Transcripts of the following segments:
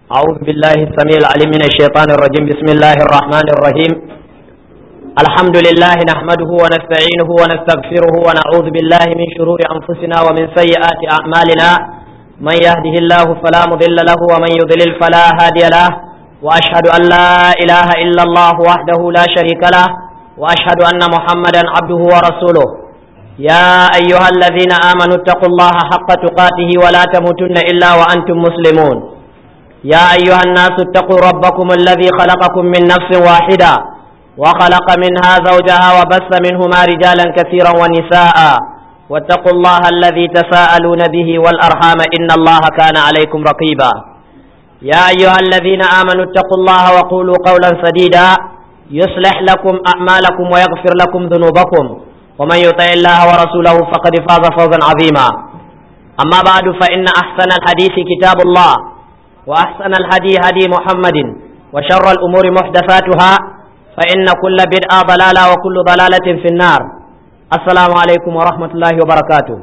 أعوذ بالله السميع العليم من الشيطان الرجيم بسم الله الرحمن الرحيم الحمد لله نحمده ونستعينه ونستغفره ونعوذ بالله من شرور أنفسنا ومن سيئات أعمالنا من يهده الله فلا مضل له ومن يضلل فلا هادي له وأشهد أن لا إله إلا الله وحده لا شريك له وأشهد أن محمدا عبده ورسوله يا أيها الذين آمنوا اتقوا الله حق تقاته ولا تموتن إلا وأنتم مسلمون يا أيها الناس اتقوا ربكم الذي خلقكم من نفس واحدة وخلق منها زوجها وبث منهما رجالا كثيرا ونساء واتقوا الله الذي تساءلون به والأرحام إن الله كان عليكم رقيبا يا أيها الذين آمنوا اتقوا الله وقولوا قولا سديدا يصلح لكم أعمالكم ويغفر لكم ذنوبكم ومن يطع الله ورسوله فقد فاز فوزا عظيما أما بعد فإن أحسن الحديث كتاب الله وأحسن الهدي هدي محمد وشر الأمور محدثاتها فإن كل بدعة ضلالة وكل ضلالة في النار السلام عليكم ورحمة الله وبركاته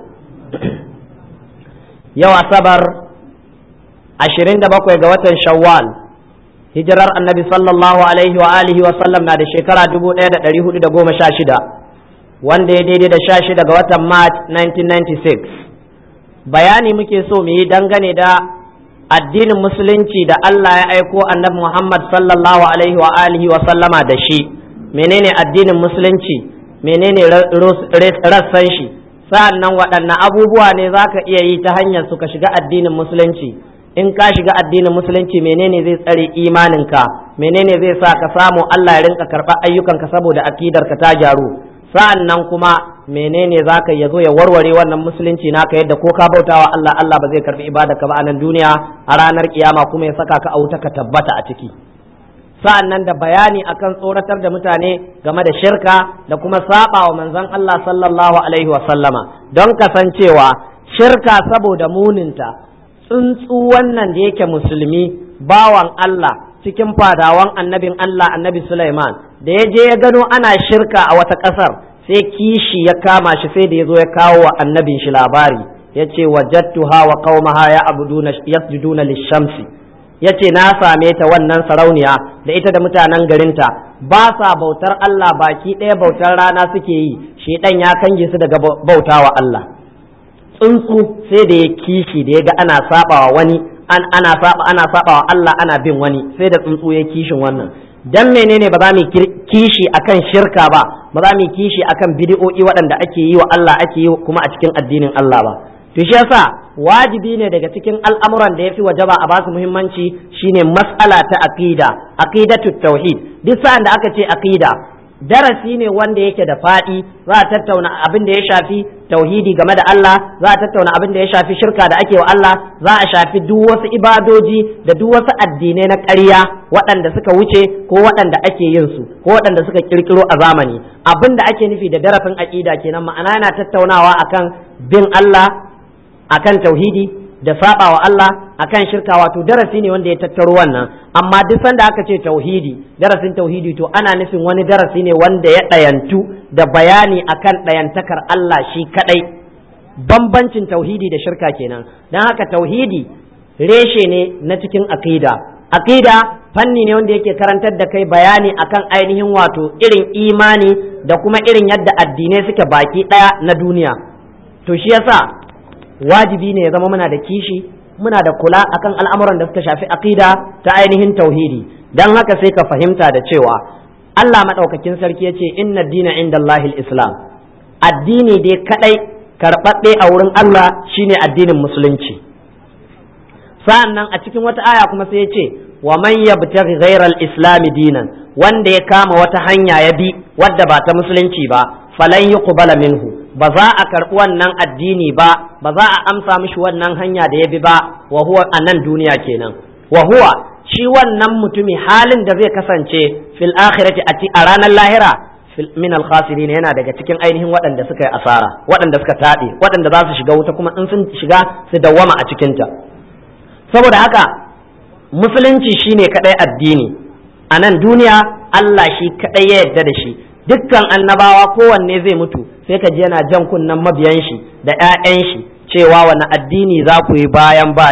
يو أصبر عشرين دبقوا قوة شوال hijirar annabi sallallahu alaihi wa alihi wa sallam na da shekara dubu ɗaya da ɗari hudu da goma sha shida wanda ya daidai da sha shida ga watan march 1996 bayani muke so mu yi dangane da addinin musulunci da Allah ya aiko annabi Muhammad sallallahu alaihi wa alihi wa sallama da shi menene addinin musulunci menene rassan shi sa'an nan waɗanne abubuwa ne za ka iya yi ta hanyar su ka shiga addinin musulunci in ka shiga addinin musulunci menene zai tsare imaninka menene zai sa ka samu Allah ya rinka karɓar ayyukanka saboda akidarka ta gyaru sa'an nan kuma menene za ka ya zo ya warware wannan musulunci naka yadda ko ka bautawa Allah Allah ba zai karbi ibada ka ba a nan duniya a ranar kiyama kuma ya saka ka a wuta ka tabbata a ciki sa'an nan da bayani akan tsoratar da mutane game da shirka da kuma saba wa manzon Allah sallallahu alaihi wa sallama don kasancewa shirka saboda muninta tsuntsu wannan da yake musulmi bawan Allah cikin fadawan annabin Allah annabi Sulaiman da ya je ya gano ana shirka a wata ƙasar sai kishi ya kama shi sai da ya zo ya kawo wa annabin shi labari ya ce wajattuha wa qaumaha ya abuduna yasjuduna lishamsi ya ce na same ta wannan sarauniya da ita da mutanen garinta ba sa bautar Allah baki ɗaya bautar rana suke yi shedan ya kange su daga bautawa Allah tsuntsu sai da ya kishi da ya ga ana sabawa wani an ana saba ana sabawa Allah ana bin wani sai da tsuntsu ya kishin wannan dan menene ba za mu kishi akan shirka ba ba za mu kishi akan bid'o'i waɗanda ake yi wa Allah ake yi kuma a cikin addinin Allah ba to shi yasa wajibi ne daga cikin al'amuran da yafi wajaba a basu muhimmanci shine mas'ala ta aqida aqidatu tauhid duk sa'an da aka ce aqida darasi ne wanda yake da faɗi za a tattauna abin da ya shafi tauhidi game da Allah za a tattauna abin da ya shafi shirka da ake wa Allah za a shafi duk wasu ibadoji da duk wasu addinai na ƙarya waɗanda suka wuce ko waɗanda ake yin su ko waɗanda suka kirkiro a zamani abin da ake nufi da darasin aƙida kenan ma'ana yana tattaunawa akan bin Allah akan tauhidi da saba wa Allah akan shirka wato darasi ne wanda ya tattaro wannan amma duk sanda aka ce tauhidi darasin tauhidi to ana nufin wani darasi ne wanda ya ɗayantu da bayani akan ɗayantakar Allah shi kadai bambancin tauhidi da shirka kenan don haka tauhidi reshe ne na cikin aqida aqida fanni ne wanda yake karantar da kai bayani akan ainihin wato irin imani da kuma irin yadda addinai suke baki ɗaya na duniya to shi yasa wajibi ne ya zama muna da kishi muna da kula akan al'amuran da suka shafi aqida ta ainihin tauhidi dan haka sai ka fahimta da cewa Allah madaukakin sarki ya ce inna dina inda Allahil islam addini dai kadai karɓaɓɓe a wurin Allah shine addinin musulunci sa'an nan a cikin wata aya kuma sai ya ce wa man yabtaghi ghayra al-islam dinan wanda ya kama wata hanya ya bi wadda ba ta musulunci ba falan yuqbala minhu ba za a karɓi wannan addini ba ba za a amsa mishi wannan hanya da ya bi ba wa huwa a nan duniya kenan wa huwa shi wannan mutumi halin da zai kasance fil akhirati a ranar lahira min al khasirin yana daga cikin ainihin waɗanda suka yi asara waɗanda suka taɓe waɗanda za su shiga wuta kuma in sun shiga su dawwama a cikinta saboda haka musulunci shine kadai addini a nan duniya Allah shi kadai ya yarda da shi dukkan annabawa kowanne zai mutu sai ka ji yana jan kunnen mabiyan shi da 'ya'yan shi cewa wani addini za ku yi bayan bani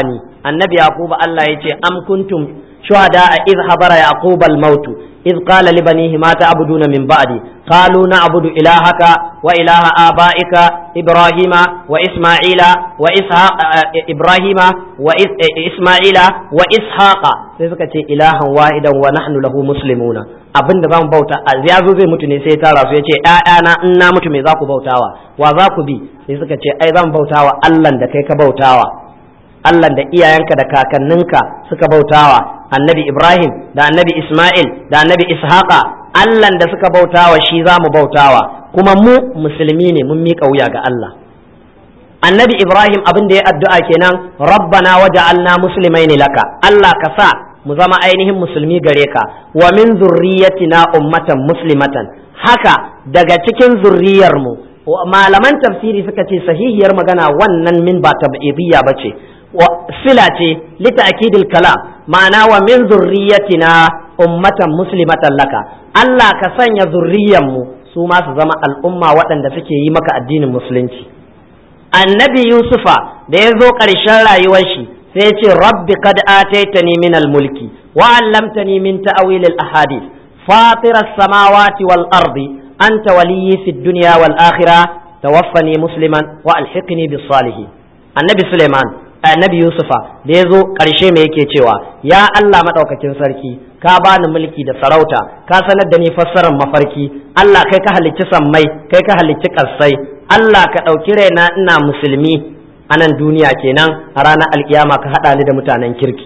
annabi yaquba Allah yace am kuntum shuhada iz habara yaquba al-maut iz qala li banihi ma ta'buduna min ba'di qalu na'budu ilahaka wa ilaha abaika ibrahima wa isma'ila wa ishaq ibrahima wa isma'ila wa ishaqa sai suka ce ilahan wahidan wa nahnu lahu muslimuna abinda zamu bauta ya zo zai mutu ne sai ya tara su yace ƴaƴana in na mutu me za ku bautawa wa za ku bi sai suka ce ai zan bautawa Allah da kai ka bautawa Allah da iyayenka da kakanninka suka bautawa annabi Ibrahim da annabi Ismail da annabi Ishaqa Allah da suka bautawa shi za mu bautawa kuma mu musulmi ne mun miƙa wuya ga Allah annabi Ibrahim abin da ya addu'a kenan rabbana waja'alna muslimaini laka Allah ka sa mu zama ainihin musulmi gare ka wa min zurriyatina ummatan muslimatan haka daga cikin zurriyar mu malaman tafsiri suka ce sahihiyar magana wannan min ba tab'idiyya bace sila ce lita'kidil kalam ma'ana wa min zurriyatina ummatan muslimatan laka Allah ka sanya zurriyan mu su ma su zama al'umma waɗanda suke yi maka addinin musulunci annabi yusufa da ya zo ƙarshen rayuwar shi sai ya ce rabbi qad ataitani min al-mulki wa 'allamtani min ta'wil al-ahadith fatir as-samawati wal ardi anta waliyyi fid dunya wal akhirah tawaffani musliman wa alhiqni bis salihin annabi suleiman annabi yusufa da ya zo ƙarshe me yake cewa ya allah maɗaukakin sarki ka bani mulki da sarauta ka sanar da ni fassarar mafarki allah kai ka halicci sammai kai ka halicci ƙarsai allah ka ɗauki raina ina musulmi a nan duniya kenan a ranar alkiyama ka haɗa ni da mutanen kirki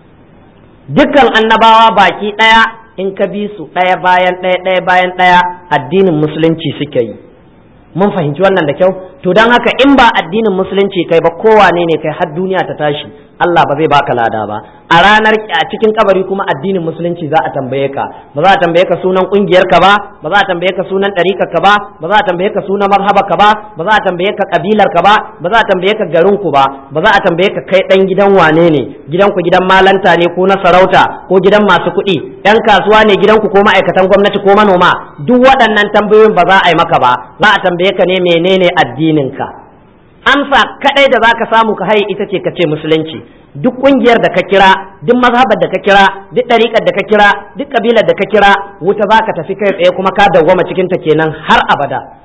dukkan annabawa baki ɗaya in ka bi su ɗaya bayan ɗaya ɗaya bayan ɗaya addinin musulunci suke yi mun fahimci wannan da kyau to don haka in ba addinin musulunci kai ba kowane ne kai har duniya ta tashi Allah ba zai baka lada ba a ranar a cikin kabari kuma addinin musulunci za a tambaye ka ba za a tambaye ka sunan kungiyar ka ba ba za a tambaye ka sunan ɗarikar ka ba ba za a tambaye ka sunan marhaba ka ba ba za a tambaye ka kabilar ka ba ba za a tambaye ka garin ku ba ba za a tambaye ka kai dan gidan wane ne gidan ku gidan malanta ne ko na sarauta ko gidan masu kuɗi yan kasuwa ne gidan ku ko ma'aikatan gwamnati ko manoma duk waɗannan tambayoyin ba za a yi maka ba za a tambaye ka ne menene addinin ka amsa kadai da zaka samu ka haye ita ce ka ce musulunci duk kungiyar da ka kira duk mazhabar da ka kira duk ɗariƙar da ka kira duk kabilar da ka kira wuta zaka tafi kai tsaye kuma ka dawwama cikin ta kenan har abada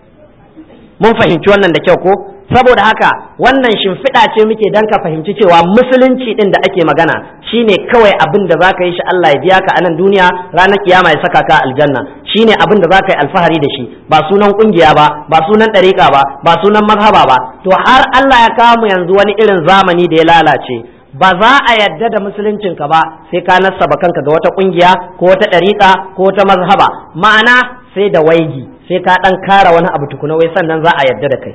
mun fahimci wannan da kyau ko saboda haka wannan shimfiɗa ce muke dan ka fahimci cewa musulunci din da ake magana shine kawai abin da zaka yi shi Allah ya biya ka a nan duniya ranar kiyama ya saka ka aljanna shine abin da zaka yi alfahari da shi ba sunan kungiya ba ba sunan ɗariƙa ba ba sunan mazhaba ba to har Allah ya kawo mu yanzu wani irin zamani da ya lalace ba za a yadda da musuluncinka ba sai ka nassaba kanka ga wata kungiya ko wata ɗariƙa ko wata mazhaba ma'ana sai da waigi sai ka ɗan kara wani abu tukuna wai sannan za a yadda da kai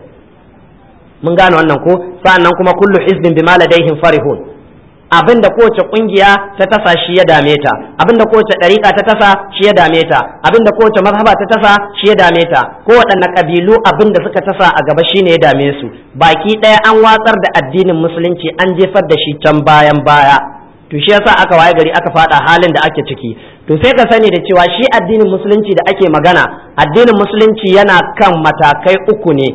mun gane wannan ko sa'annan kuma kullu hizbin bima ladaihim farihun abinda kowace kungiya ta tasa shi ya dame ta abinda kowace dariƙa ta tasa shi ya dame ta abinda kowace mazhaba ta tasa shi ya dame ta ko waɗanne kabilu abinda suka tasa a gaba shine ya dame su baki ɗaya an watsar da addinin musulunci an jefar da shi can bayan baya to shi yasa aka waye gari aka fada halin da ake ciki to sai ka sani da cewa shi addinin musulunci da ake magana addinin musulunci yana kan matakai uku ne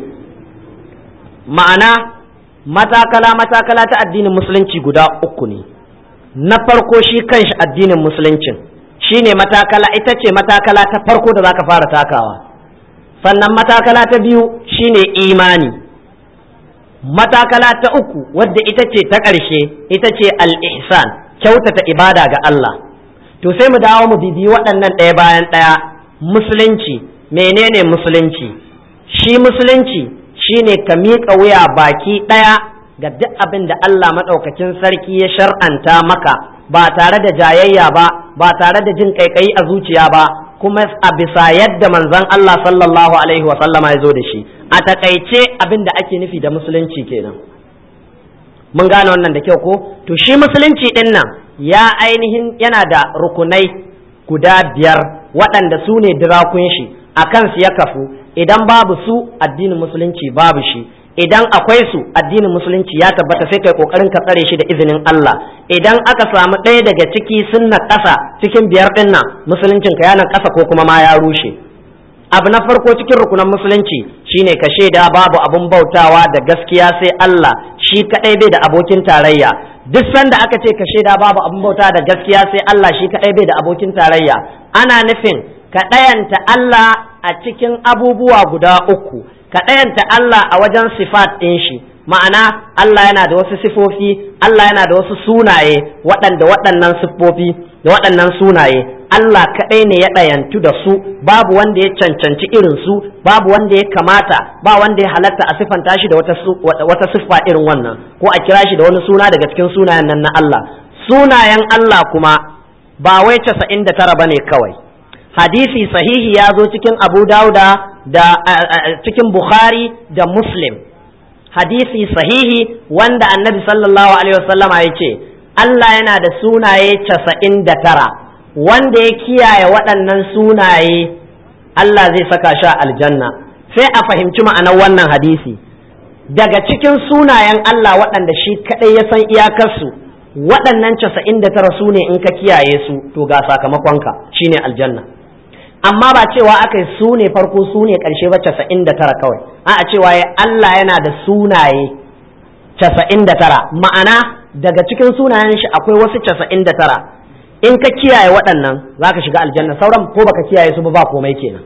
ma'ana matakala matakala ta addinin musulunci guda uku ne na farko shi kanshi addinin musuluncin shine matakala ita ce matakala ta farko da zaka fara takawa sannan matakala ta biyu shine imani matakala ta uku wadda ita ce ta ƙarshe ita ce al-ihsan kyautata ibada ga Allah to sai mu dawo mu bibi waɗannan ɗaya bayan ɗaya musulunci menene musulunci shi musulunci shine ka miƙa wuya baki ɗaya ga duk abin da Allah maɗaukakin sarki ya shar'anta maka ba tare da jayayya ba ba tare da jin ƙaiƙayi a zuciya ba kuma a bisa yadda manzon Allah sallallahu alaihi wa sallama ya zo da shi a takaice abin da ake nufi da musulunci kenan mun gane wannan da kyau ko to shi musulunci ɗin nan ya ainihin yana da rukunai guda biyar waɗanda su ne dirakun shi a kansu ya kafu idan babu su addinin musulunci babu shi idan akwai su addinin musulunci ya tabbata sai kai kokarin ka tsare shi da izinin Allah idan aka samu ɗaya daga ciki sunna ƙasa cikin biyar ɗin nan musuluncin ka yana ƙasa ko kuma ma ya rushe abu na farko cikin rukunan musulunci shine ka shaida babu abun bautawa da gaskiya sai Allah shi kadai bai da abokin tarayya duk sanda aka ce ka shaida babu abin bauta da gaskiya sai Allah shi kaɗai bai da abokin tarayya ana nufin ka ɗayanta Allah a cikin abubuwa guda uku ka ɗayanta Allah a wajen sifat ɗin shi ma'ana Allah yana da wasu sifofi Allah yana da wasu sunaye waɗanda waɗannan siffofi da waɗannan sunaye Allah kaɗai ne ya ɗayantu da su babu wanda ya cancanci irin su babu wanda ya kamata ba wanda ya halatta a siffanta shi da wata siffa irin wannan ko a kira shi da wani suna daga cikin sunayen nan na Allah sunayen Allah kuma ba wai casa'in da tara bane kawai hadisi sahihi ya zo cikin Abu Dauda da cikin Bukhari da Muslim hadisi sahihi wanda annabi sallallahu alaihi wasallama ya ce Allah yana da sunaye casa'in da tara wanda ya kiyaye waɗannan sunaye Allah zai saka shi aljanna sai a fahimci ma'anar wannan hadisi daga cikin sunayen Allah waɗanda shi kaɗai ya san iyakarsu waɗannan casa'in da tara su ne in ka kiyaye su to ga sakamakonka shine aljanna amma ba cewa aka yi su ne farko su ne ƙarshe ba casa'in da tara kawai a cewa ya Allah yana da sunaye casa'in da tara ma'ana daga cikin sunayen shi akwai wasu casa'in da tara in ka kiyaye waɗannan za ka shiga aljanna sauran ko baka kiyaye su ba ba komai kenan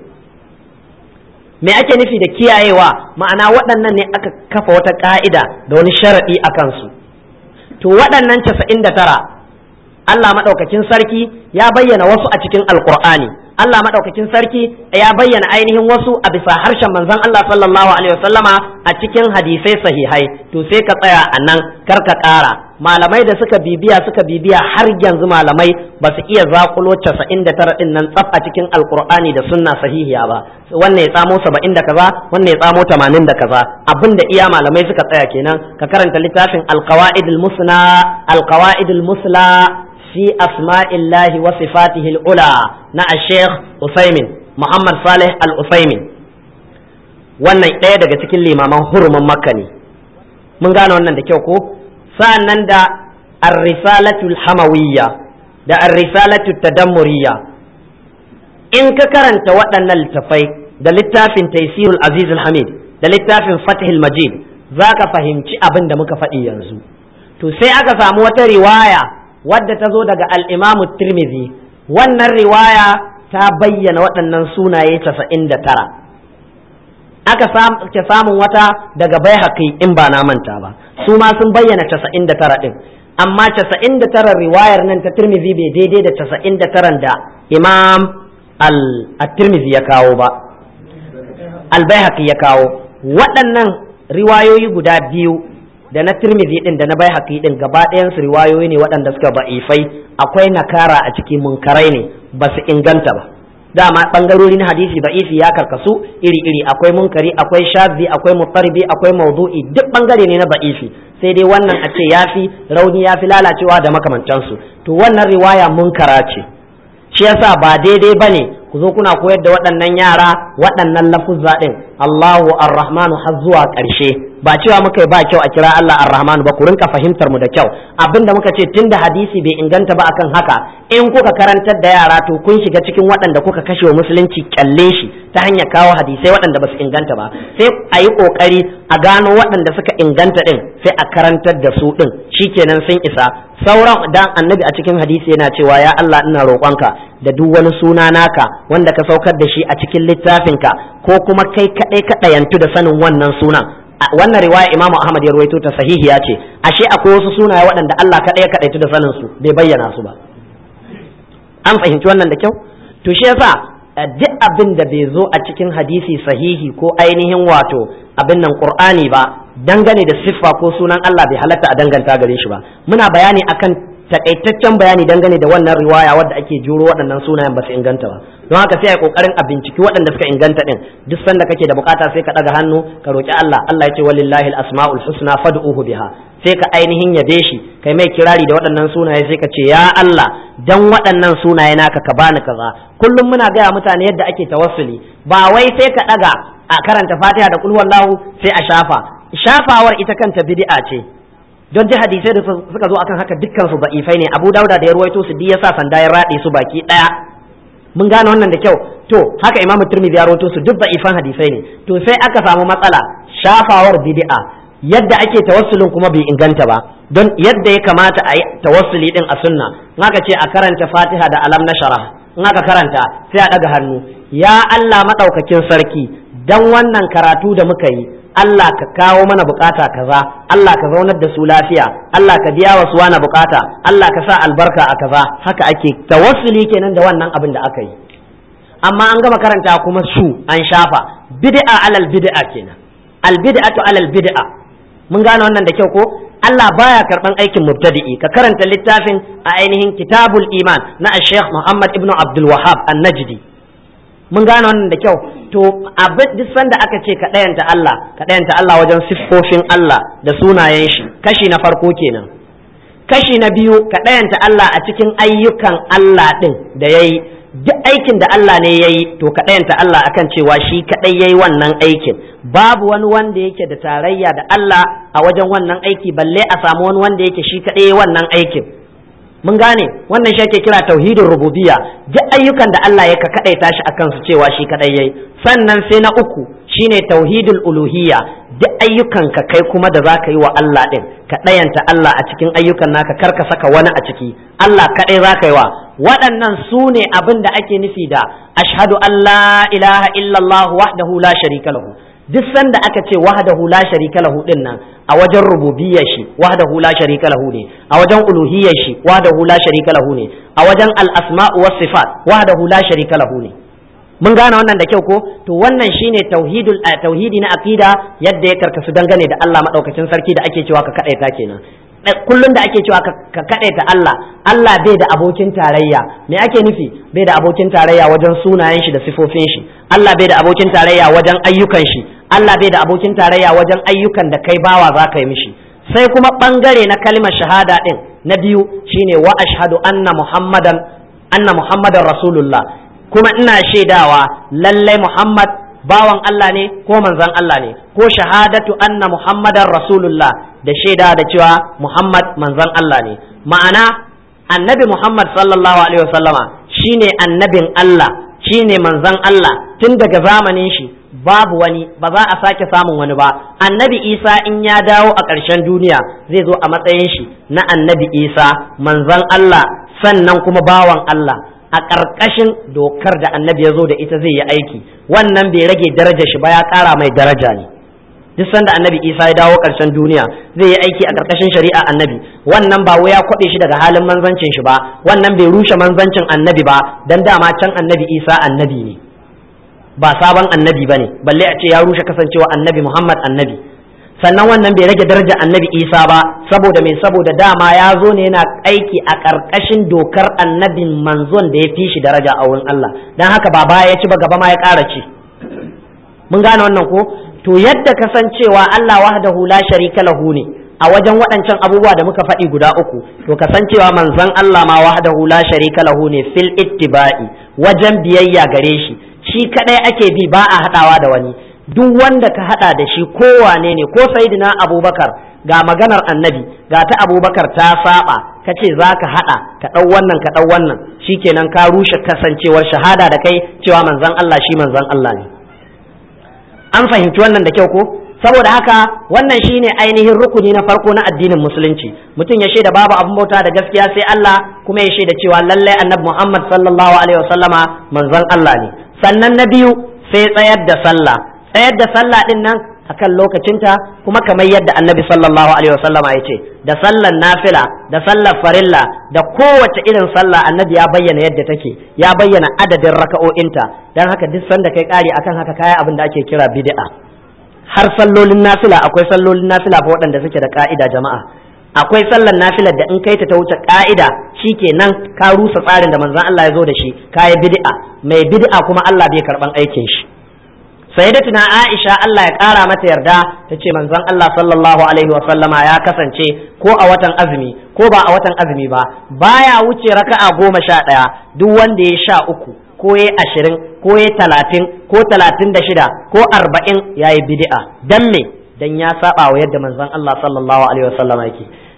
me ake nufi da kiyayewa ma'ana waɗannan ne aka kafa wata ƙa'ida da wani sharaɗi a kansu to waɗannan casa'in da tara Allah maɗaukakin sarki ya bayyana wasu a cikin alƙur'ani Allah maɗaukakin sarki ya bayyana ainihin wasu a bisa harshen manzon Allah sallallahu alaihi wasallama a cikin hadisai sahihai to sai ka tsaya a nan kar ka ƙara malamai da suka bibiya suka bibiya har yanzu malamai ba su iya zakulo casa'in da tara ɗin nan tsaf a cikin alkur'ani da sunna sahihiya ba wannan ya tsamo saba'in da kaza wannan ya tsamo tamanin da kaza abin da iya malamai suka tsaya kenan ka karanta littafin alqawaidul musna alqawaidul musla fi asma'illahi wa sifatihil ula na Sheikh Usaimin Muhammad Saleh Al-Usaimin wannan ɗaya daga cikin limaman hurumin Makka ne mun gane wannan da kyau ko sa'annan da ar-risalatul hamawiyya da ar-risalatul tadammuriyya in ka karanta waɗannan littafai da littafin Taysirul Azizul Hamid da littafin Fathul Majid zaka fahimci abin da muka faɗi yanzu to sai aka samu wata riwaya wadda ta zo daga al'imamu tirmidhi wannan riwaya ta bayyana waɗannan sunaye casa'in da tara aka ke samun wata daga bai in ba na manta ba su ma sun bayyana casa'in da tara ɗin amma casa'in da tara riwayar nan ta tirmidhi bai daidai da casa'in da taran da imam al-tirmidhi ya kawo ba al-bai ya kawo waɗannan riwayoyi guda biyu da na tirmidhi din da na bai haƙi din gaba ɗayan su riwayoyi ne waɗanda suka ba'ifai akwai nakara a ciki munkarai ne ba su inganta ba dama bangarori na hadisi ba'ifi ya karkasu iri iri akwai munkari akwai shazi akwai mutarbi akwai maudu'i duk bangare ne na ba'ifi sai dai wannan a ce yafi rauni yafi lalacewa da makamantansu to wannan riwaya munkara ce shi yasa ba daidai bane ku zo kuna koyar da waɗannan yara waɗannan lafuzza ɗin Allahu Ar-Rahmanu har zuwa ƙarshe ba cewa muka yi ba kyau a kira Allah Ar-Rahmanu ba ku rinka fahimtar mu da kyau abinda muka ce tunda hadisi bai inganta ba akan haka in kuka karantar da yara to kun shiga cikin waɗanda kuka kashe wa musulunci kyalle shi ta hanyar kawo hadisai waɗanda ba su inganta ba sai a yi ƙoƙari a gano waɗanda suka inganta ɗin sai a karantar da su ɗin shikenan sun isa sauran dan annabi a cikin hadisi yana cewa ya Allah ina roƙonka da duk wani suna naka wanda ka saukar da shi a cikin littafinka ko kuma kai kaɗai ka ɗayantu da sanin wannan sunan wannan riwaya imamu ahmad ya ruwaito ta sahihiya ce ashe akwai wasu sunaye waɗanda Allah kaɗai ya kaɗaitu da sanin su bai bayyana su ba an fahimci wannan da kyau to shi yasa duk abin da bai zo a cikin hadisi sahihi ko ainihin wato abin nan qur'ani ba dangane da siffa ko sunan Allah bai halatta a danganta gare shi ba muna bayani akan takaitaccen bayani dangane da wannan riwaya wadda ake juro waɗannan sunayen ba su inganta ba don haka sai a kokarin a binciki waɗanda suka inganta din duk sanda kake da bukata sai ka daga hannu ka roki Allah Allah ya ce walillahi al-asmaul husna fad'uhu biha sai ka ainihin yabe shi kai mai kirari da waɗannan sunaye sai ka ce ya Allah dan waɗannan sunaye naka ka bani kaza kullum muna gaya mutane yadda ake tawassuli ba wai sai ka daga a karanta Fatiha da kul wallahu sai a shafa shafawar ita kanta bid'a ce don ji hadisai da suka zo akan haka dukkan su da'ifai ne Abu Dauda da ya ruwaito su ya sa sanda ya rade su baki daya mun gane wannan da kyau to haka Imam Tirmidhi ya ruwaito su duk da'ifan hadisai ne to sai aka samu matsala shafawar bid'a yadda ake tawassulin kuma bai inganta ba don yadda ya kamata a yi tawassuli din a sunna in aka ce a karanta fatiha da alam na shara in aka karanta sai a ɗaga hannu ya Allah maɗaukakin sarki dan wannan karatu da muka yi Allah ka kawo mana bukata kaza Allah ka zaunar da su lafiya Allah ka biya wa suwana bukata Allah ka sa albarka a kaza haka ake tawassuli kenan da wannan abin da aka yi amma an gama karanta kuma su an shafa bid'a alal bid'a kenan al bid'atu alal bid'a mun gane wannan da kyau ko Allah baya karban aikin mubtadi'i ka karanta littafin a ainihin kitabul iman na Sheikh Muhammad ibn Abdul Wahhab An-Najdi mun gane wannan da kyau to abin duk sanda aka ce ka ɗayanta Allah ka ɗayanta Allah wajen siffofin Allah da sunayen shi kashi na farko kenan kashi na biyu ka ɗayanta Allah a cikin ayyukan Allah ɗin da ya yi duk aikin da Allah ne ya yi to ka ɗayanta Allah akan cewa shi kaɗai ya yi wannan aikin babu wani wanda yake da tarayya da Allah a wajen wannan aiki balle a samu wani wanda yake shi kaɗai ya yi wannan aikin mun gane wannan shi ake kira tauhidin rububiyya duk ayyukan da Allah ya ka kadaita shi akan su cewa shi kadai yayi sannan sai na uku shine tauhidul uluhiyya duk ayyukan ka kai kuma da zaka yi wa Allah din ka dayanta Allah a cikin ayyukan naka kar ka saka wani a ciki Allah kadai zaka yi wa waɗannan su ne abin da ake nufi da ashhadu an la ilaha illallah wahdahu la sharika lahu duk sanda aka ce wahdahu la sharika lahu din nan a wajen rububiyyar shi wahdahu la sharika lahu ne a wajen uluhiyyar shi wahdahu la sharika lahu ne a wajen al asma'u was sifat wahdahu la sharika lahu ne mun gane wannan da kyau ko to wannan shine tauhidul tauhidi na aqida yadda ya karkasu dangane da Allah madaukakin sarki da ake cewa ka kadaita kenan kullum da ake cewa ka kadaita Allah Allah bai da abokin tarayya me ake nufi bai da abokin tarayya wajen sunayen shi da sifofin shi Allah bai da abokin tarayya wajen ayyukan shi Allah bai da abokin tarayya wajen ayyukan da kai bawa za ka yi mishi sai kuma bangare na kalmar shahada din na biyu shine wa ashhadu anna muhammadan anna muhammadan rasulullah kuma ina shaidawa lallai muhammad bawan Allah ne ko manzon Allah ne ko shahadatu anna muhammadan rasulullah da shaida da cewa muhammad manzon Allah ne ma'ana annabi muhammad sallallahu alaihi wasallama shine annabin Allah shine manzon Allah tun daga zamanin shi babu wani ba za a sake samun wani ba annabi isa in ya dawo a ƙarshen duniya zai zo a matsayin shi na annabi isa manzon Allah sannan kuma bawan Allah a ƙarƙashin dokar da annabi ya zo da ita zai yi aiki wannan bai rage daraja shi ba ya ƙara mai daraja ne duk sanda annabi isa ya dawo ƙarshen duniya zai yi aiki a ƙarƙashin shari'a annabi wannan ba ya kwaɗe shi daga halin manzancin shi ba wannan bai rushe manzancin annabi ba dan dama can annabi isa annabi ne ba sabon annabi ba ne balle a ce ya rushe kasancewa annabi muhammad annabi sannan wannan bai rage darajar annabi isa ba saboda mai saboda dama ya zo ne yana aiki a ƙarƙashin dokar annabin manzon da ya fi shi daraja a wurin allah don haka ba baya ya ci ba gaba ma ya ƙara ci mun gane wannan ko to yadda kasancewa allah wahdahu la sharika lahu ne a wajen waɗancan abubuwa da muka faɗi guda uku to kasancewa manzon allah ma wahdahu la sharika lahu ne fil ittiba'i wajen biyayya gare shi shi kadai ake bi ba a hadawa da wani duk wanda ka hada da shi kowane ne ko sayyidina abubakar ga maganar annabi ga ta abubakar ta saba ka ce za ka hada ka dau wannan ka dau wannan shikenan ka rushe kasancewar shahada da kai cewa manzon Allah shi manzon Allah ne an fahimci wannan da kyau ko saboda haka wannan shine ainihin rukuni na farko na addinin musulunci mutum ya shaida babu abin bauta da gaskiya sai Allah kuma ya shaida cewa lallai annabi Muhammad sallallahu alaihi wasallama manzon Allah ne sannan na biyu sai tsayar da sallah tsayar da sallah din nan akan lokacinta kuma kamar yadda annabi sallallahu alaihi wasallama ya ce da sallar nafila da sallar farilla da kowace irin sallah annabi ya bayyana yadda take ya bayyana adadin raka'o'inta dan haka duk sanda kai kari akan haka kaya abin da ake kira bid'a har sallolin nafila akwai sallolin nafila fa waɗanda suke da ka'ida jama'a akwai sallar nafilar da in kai ta ta wuce ka'ida shikenan ka rusa tsarin da manzon Allah ya zo da shi kayi bid'a mai bid'a kuma Allah bai karban aikin shi sayyidatuna Aisha Allah ya kara mata yarda ta ce manzon Allah sallallahu alaihi wa sallama ya kasance ko a watan azumi ko ba a watan azumi ba baya wuce raka'a goma sha ɗaya duk wanda ya sha uku ko ya ashirin ko ya talatin ko talatin da shida ko arba'in ya yi bid'a dan me dan ya saba wa yadda manzon Allah sallallahu alaihi wa sallama yake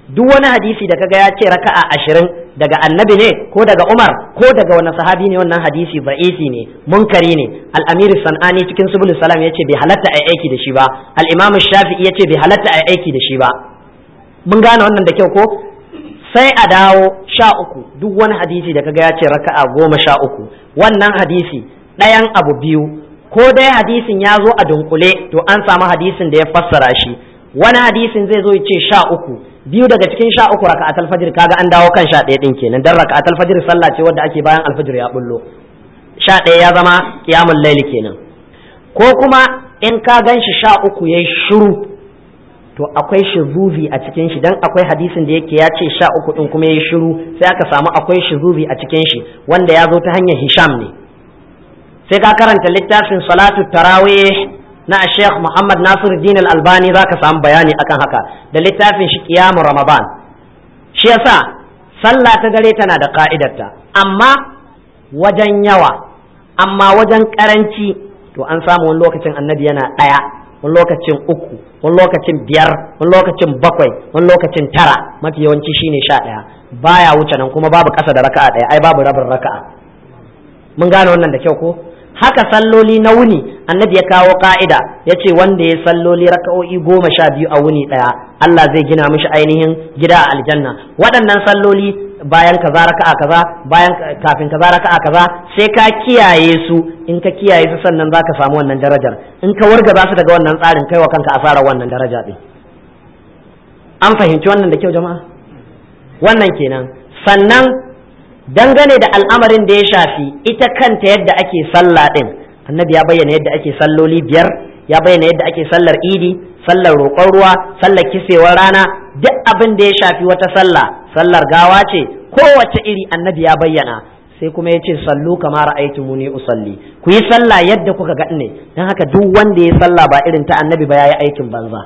duk wani hadisi da kaga ya ce raka'a ashirin daga annabi ne ko daga umar ko daga wani sahabi ne wannan hadisi ba'isi ne munkari ne al-amir sanani cikin subul salam yace bai halatta ai aiki da shi ba al-imam shafi'i yace bai halatta ai aiki da shi ba mun gane wannan da kyau ko sai a dawo sha uku duk wani hadisi da kaga ya ce raka'a goma sha uku wannan hadisi ɗayan abu biyu ko dai hadisin ya zo a dunkule to an samu hadisin da ya fassara shi wani hadisin zai zo ya ce sha uku biyu daga cikin sha uku raka'at alfajir kaga an dawo kan sha ɗaya ɗin kenan dan raka'at alfajir sallah ce wadda ake bayan alfajir ya bullo sha ɗaya ya zama qiyamul laili kenan ko kuma in ka gan shi sha uku yayi shiru to akwai shuzuzi a cikin shi dan akwai hadisin da yake ya ce sha uku din kuma yayi shiru sai aka samu akwai shuzuzi a cikin shi wanda ya zo ta hanyar hisham ne sai ka karanta littafin salatu tarawih na Sheikh Muhammad Nasiruddin Al-Albani zaka samu bayani akan haka da littafin shi Qiyam Ramadan shi yasa sallah ta dare tana da ka'idarta amma wajen yawa amma wajen karanci to an samu wani lokacin annabi yana ɗaya wani lokacin uku wani lokacin biyar wani lokacin bakwai wani lokacin tara mafi yawanci shine sha ɗaya baya wuce nan kuma babu ƙasa da raka'a ɗaya ai babu rabin raka'a mun gane wannan da kyau ko haka salloli na wuni annabi ya kawo ka'ida ya ce wanda ya salloli raka'o'i goma sha biyu a wuni ɗaya Allah zai gina mishi ainihin gida a aljanna waɗannan salloli bayan kaza raka'a kaza bayan kafin kaza raka'a kaza sai ka kiyaye su in ka kiyaye su sannan zaka samu wannan darajar in ka wargaza su daga wannan tsarin kai wa kanka asarar wannan daraja din an fahimci wannan da kyau jama'a wannan kenan sannan dangane da al'amarin da ya shafi ita kanta yadda ake sallah din annabi ya bayyana yadda ake salloli biyar ya bayyana yadda ake sallar idi sallar roƙon ruwa sallar kisewar rana duk abin da ya shafi wata sallah sallar gawa ce kowace iri annabi ya bayyana sai kuma ya ce sallu kama ra'aytumuni usalli ku yi sallah yadda kuka ga ne dan haka duk wanda ya sallah ba irin ta annabi ba yayi aikin banza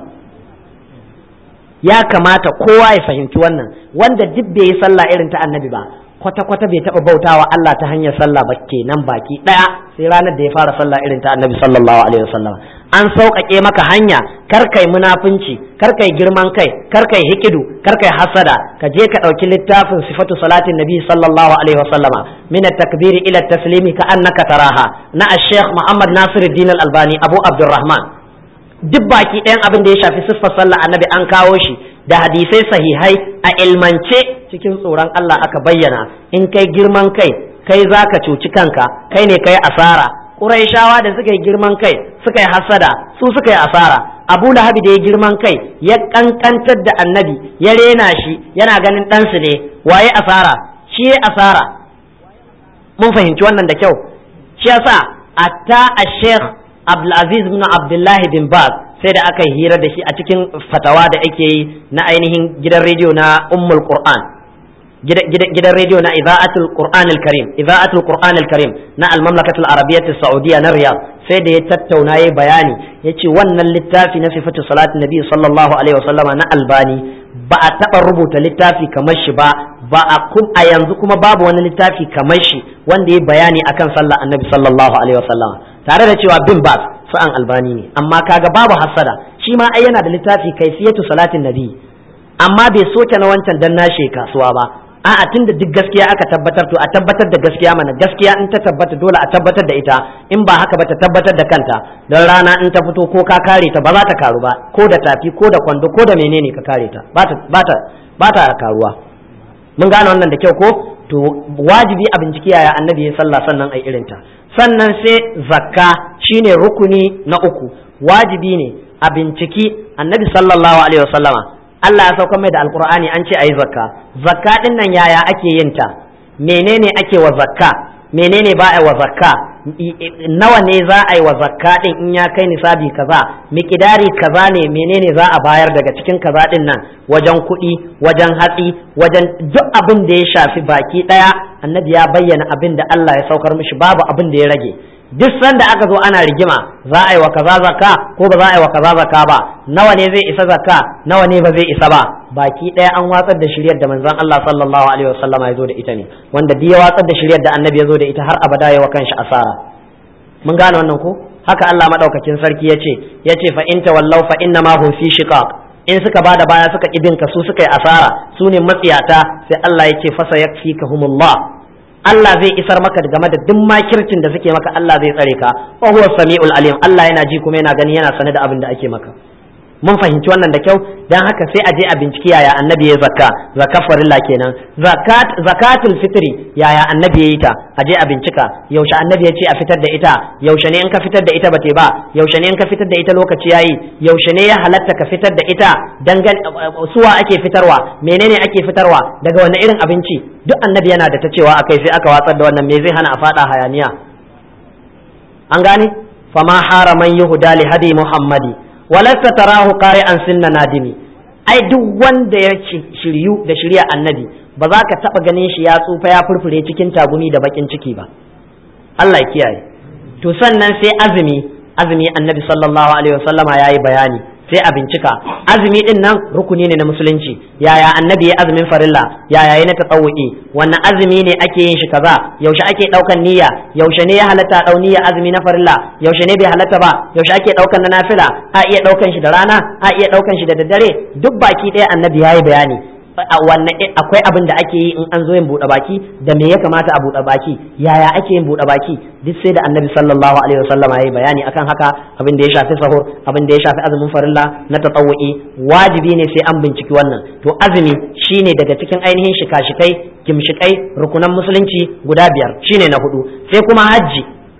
ya kamata kowa ya fahimci wannan wanda duk bai yi sallah irin ta annabi ba kwata-kwata bai taɓa bautawa Allah ta hanyar sallah ba kenan baki ɗaya sai ranar da ya fara sallah irin ta annabi sallallahu alaihi wasallam an sauƙaƙe maka hanya kar kai munafunci kar kai girman kai kar kai hikidu kar kai hasada ka je ka ɗauki littafin sifatu salatin nabi sallallahu alaihi wasallama min at-takbiri ila at-taslimi ka annaka taraha na ash-shaykh Muhammad Nasiruddin Al-Albani Abu Abdurrahman duk baki ɗayan abin da ya shafi siffar sallah annabi an kawo shi da hadisai sahihai a ilmance cikin tsoron Allah aka bayyana in kai girman kai kai za ka cuci kanka kai ne kai asara Qurayshawa da suka yi girman kai suka yi hasada su suka yi asara Abu Lahabi da ya girman kai ya kankantar da annabi ya rena shi yana ganin ɗansu ne waye asara shi ya asara mun fahimci wannan da kyau shi yasa atta a Sheikh Abdulaziz bin Abdullah bin Baz sai da aka yi hira da shi a cikin fatawa da ake yi na ainihin gidan rediyo na Ummul Qur'an gidan rediyo na Iza'atul Qur'an al-Karim Iza'atul Qur'an al-Karim na Al-Mamlakatul Arabiyyah Saudiya na Riyadh sai da ya tattauna yayi bayani yace wannan littafi na sifatu salatin nabi sallallahu alaihi wasallama na Albani ba a taba rubuta littafi kamar shi ba ba a a yanzu kuma babu wani littafi kamar shi wanda ya bayani akan sallah annabi sallallahu alaihi wasallama tare da cewa bin bas sa'an albani ne amma kaga babu hasada shi ma ai yana da littafi kaifiyatu salatin nabi amma bai soke na wancan dan nashe kasuwa ba a'a tunda duk gaskiya aka tabbatar to a tabbatar da gaskiya mana gaskiya in ta tabbata dole a tabbatar da ita in ba haka ba ta tabbatar da kanta don rana in ta fito ko ka kare ta ba za ta karu ba ko da tafi ko da kwando ko da menene ka kare ta ba ta ba ta karuwa mun gane wannan da kyau ko to wajibi a binciki yaya annabi ya sallah sannan ai irinta sannan sai zakka shine rukuni na uku wajibi ne a binciki annabi sallallahu alaihi wasallama Allah ya sauka mai da alkur'ani an ce ayi zakka zakka din nan yaya ake yin ta menene ake wa zakka menene ba a wa zakka nawa ne za a yi wa zakka din in ya kai nisabi kaza miƙidari kaza ne menene za a bayar daga cikin kaza din nan wajen kuɗi wajen hatsi wajen duk abin da ya shafi baki ɗaya annabi ya bayyana abin da Allah ya saukar mishi babu abin da ya rage duk sanda aka zo ana rigima za a yi wa kaza zakka ko ba za a yi wa kaza zakka ba nawa ne zai isa zakka nawa ne ba zai isa ba baki ɗaya an watsar da shiryar da manzon Allah sallallahu alaihi wasallam ya zo da ita ne wanda duk ya watsar da shiryar da annabi ya zo da ita har abada ya wa kanshi asara mun gane wannan ko haka Allah madaukakin sarki yace yace fa in tawallaw fa inna ma hum fi shiqaq in suka bada baya suka ibin ka su suka yi asara su ne matsiyata sai Allah ya ce fasa yakfikahumullah Allah zai isar maka game da duk makircin da suke maka Allah zai tsare ka wa huwa samiul alim Allah yana ji kuma yana gani yana sane da abin da ake maka mun fahimci wannan da kyau dan haka sai a je a binciki yaya annabi ya zakka zakka farilla kenan zakat zakatul fitri yaya annabi ya yi ta a je a bincika yaushe annabi ya ce a fitar da ita yaushe ne in ka fitar da ita ba ba yaushe ne in ka fitar da ita lokaci yayi yaushe ne ya halatta ka fitar da ita dangan suwa ake fitarwa menene ake fitarwa daga wani irin abinci duk annabi yana da ta cewa akai sai aka watsar da wannan me zai hana a fada hayaniya an gane fama haraman yahuda li hadi muhammadi walasta tarahu qari'an sinna nadimi ai duk wanda ya shiryu da shirya annabi ba za ka taba ganin shi ya tsufa ya furfure cikin tagumi da bakin ciki ba Allah ya kiyaye to sannan sai azumi azumi annabi sallallahu alaihi wasallama yayi bayani sai a bincika azumi din nan rukuni ne na musulunci yaya annabi ya azumin farilla yaya ya na tatawuki wannan azumi ne ake yin shi kaza yaushe ake daukan niyya yaushe ne ya halatta dau niyya azumi na farilla yaushe ne bai halatta ba yaushe ake daukan na nafila a iya daukan shi da rana a iya daukan shi da daddare duk baki ɗaya annabi yayi bayani wannan akwai abin da ake yi in an zo yin buɗe baki da me ya kamata a buɗe baki yaya ake yin buɗe baki duk sai da annabi sallallahu alaihi wasallam ya yi bayani akan haka abin da ya shafi sahur abin da ya shafi azumin farilla na tatawu'i wajibi ne sai an binciki wannan to azumi shine daga cikin ainihin shika-shikai gimshikai rukunan musulunci guda biyar shine na hudu sai kuma hajji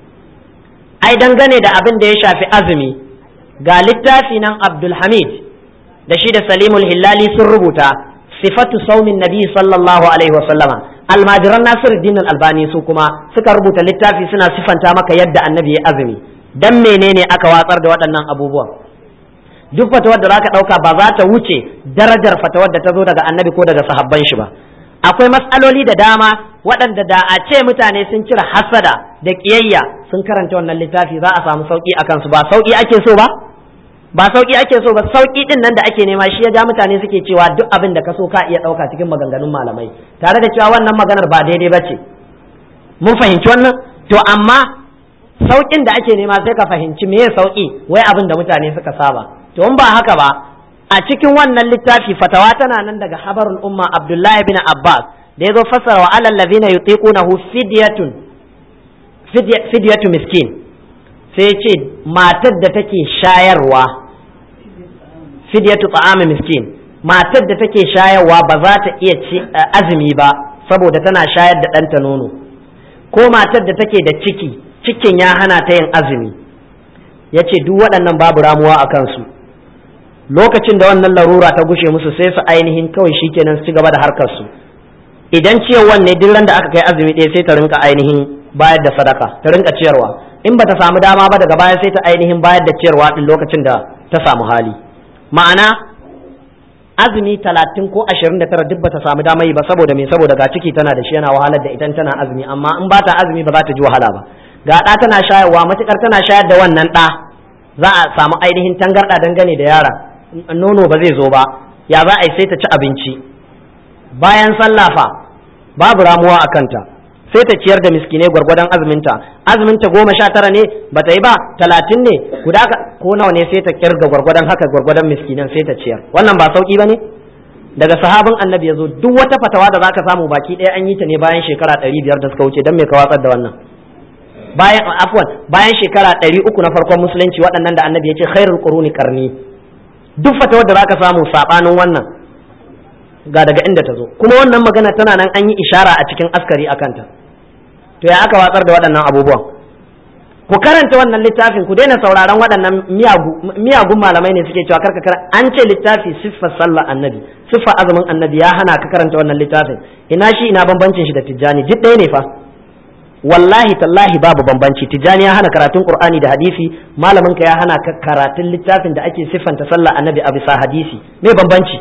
ai dangane da abin da ya shafi azumi ga littafi nan abdul hamid da shi da salimul hillali sun rubuta sifatu saumin nabi sallallahu alaihi wa sallama almajiran nasiruddin albani su kuma suka rubuta littafi suna sifanta maka yadda annabi ya azumi dan menene aka watsar da waɗannan abubuwan duk fatawar da zaka ɗauka ba za ta wuce darajar fatawar da ta zo daga annabi ko daga sahabban shi ba akwai matsaloli da dama waɗanda da a ce mutane sun cire hasada da ƙiyayya sun karanta wannan littafi za a samu sauƙi a kansu ba sauƙi ake so ba ba sauki ake so ba sauki din nan da ake nema shi ya ja mutane suke cewa duk abin da ka so ka iya ɗauka cikin maganganun malamai tare da cewa wannan maganar ba daidai ba ce mun fahimci wannan to amma saukin da ake nema sai ka fahimci me sauki wai abin da mutane suka saba to in ba haka ba a cikin wannan littafi fatawa tana nan daga habarul umma abdullahi bin abbas da ya zo fasara wa alal ladina yutiqunahu fidyatun fidyatu miskin sai ce matar da take shayarwa fidyatu ta'ami miskin matar da take shayarwa ba za ta iya ci azumi ba saboda tana shayar da ɗanta nono ko matar da take da ciki cikin ya hana ta yin azumi ya ce duk waɗannan babu ramuwa a kansu lokacin da wannan larura ta gushe musu sai su ainihin kawai shikenan su ci gaba da harkar su idan ciyarwan ne duk da aka kai azumi ɗaya sai ta rinka ainihin bayar da sadaka ta rinka ciyarwa in bata samu dama ba daga baya sai ta ainihin bayar da ciyarwa din lokacin da ta samu hali ma'ana azumi talatin ko ashirin da tara duk bata samu dama yi ba saboda me saboda ga ciki tana da shi yana wahalar da idan tana azumi amma in ba ta azumi ba za ta ji wahala ba ga ɗa tana shayarwa matukar tana shayar da wannan ɗa za a samu ainihin tangarɗa dangane da yara nono ba zai zo ba ya za a yi sai ta ci abinci bayan sallafa babu ramuwa a kanta sai ta ciyar da miskinai gwargwadon azuminta azuminta goma sha tara ne ba ta yi ba talatin ne guda ko nawa ne sai ta kirga gwargwadon haka gwargwadon miskinan sai ta ciyar wannan ba sauki ba ne daga sahabin annabi ya zo duk wata fatawa da zaka samu baki ɗaya an yi ta ne bayan shekara ɗari biyar da suka wuce don me ka watsar da wannan bayan afwan bayan shekara ɗari uku na farkon musulunci waɗannan da annabi ya ce khairul quruni karni duk fatawar da zaka samu sabanin wannan ga daga inda ta zo kuma wannan magana tana nan an yi ishara a cikin askari a kanta to ya aka watsar da waɗannan abubuwan ku karanta wannan littafin ku daina sauraron waɗannan miyagun malamai ne suke cewa karka karanta an ce littafi siffar sallar annabi siffar azumin annabi ya hana ka karanta wannan littafin ina shi ina bambancin shi da tijjani duk ɗaya ne fa wallahi tallahi babu bambanci tijjani ya hana karatun qur'ani da hadisi malamin ka ya hana ka karatun littafin da ake siffanta sallar annabi a bisa hadisi me bambanci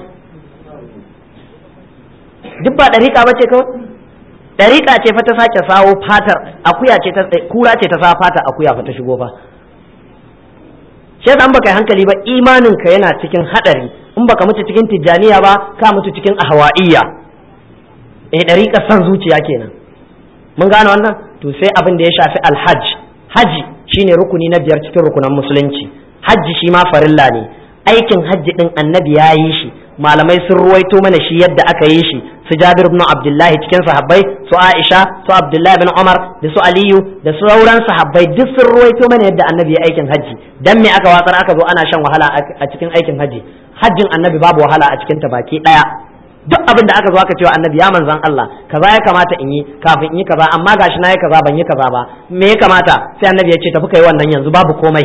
duk ba ɗariƙa ba ce kawai ɗariƙa ce fa ta sake sawo fatar akuya ce ta kura ce ta sa fata akuya fa ta shigo fa shi yasa an baka yi hankali ba imanin ka yana cikin hadari in baka mutu cikin tijjaniya ba ka mutu cikin ahwa'iyya eh ɗariƙa san zuciya kenan mun gane wannan to sai abin da ya shafi alhaj haji shine rukuni na biyar cikin rukunan musulunci hajji shi ma farilla ne aikin hajji din annabi ya yi shi malamai sun ruwaito mana shi yadda aka yi shi su Jabir ibn Abdullahi cikin sahabbai su Aisha su Abdullahi bin Umar da su Aliyu da sauran sahabbai duk sun ruwaito mana yadda annabi ya aikin hajji dan me aka watsar aka zo ana shan wahala a cikin aikin hajji hajjin annabi babu wahala a cikin ta baki daya duk abin da aka zo aka cewa annabi ya manzan Allah kaza ya kamata in yi kafin in yi kaza amma gashi na yi kaza ban yi kaza ba me ya kamata sai annabi ya ce tafi kai wannan yanzu babu komai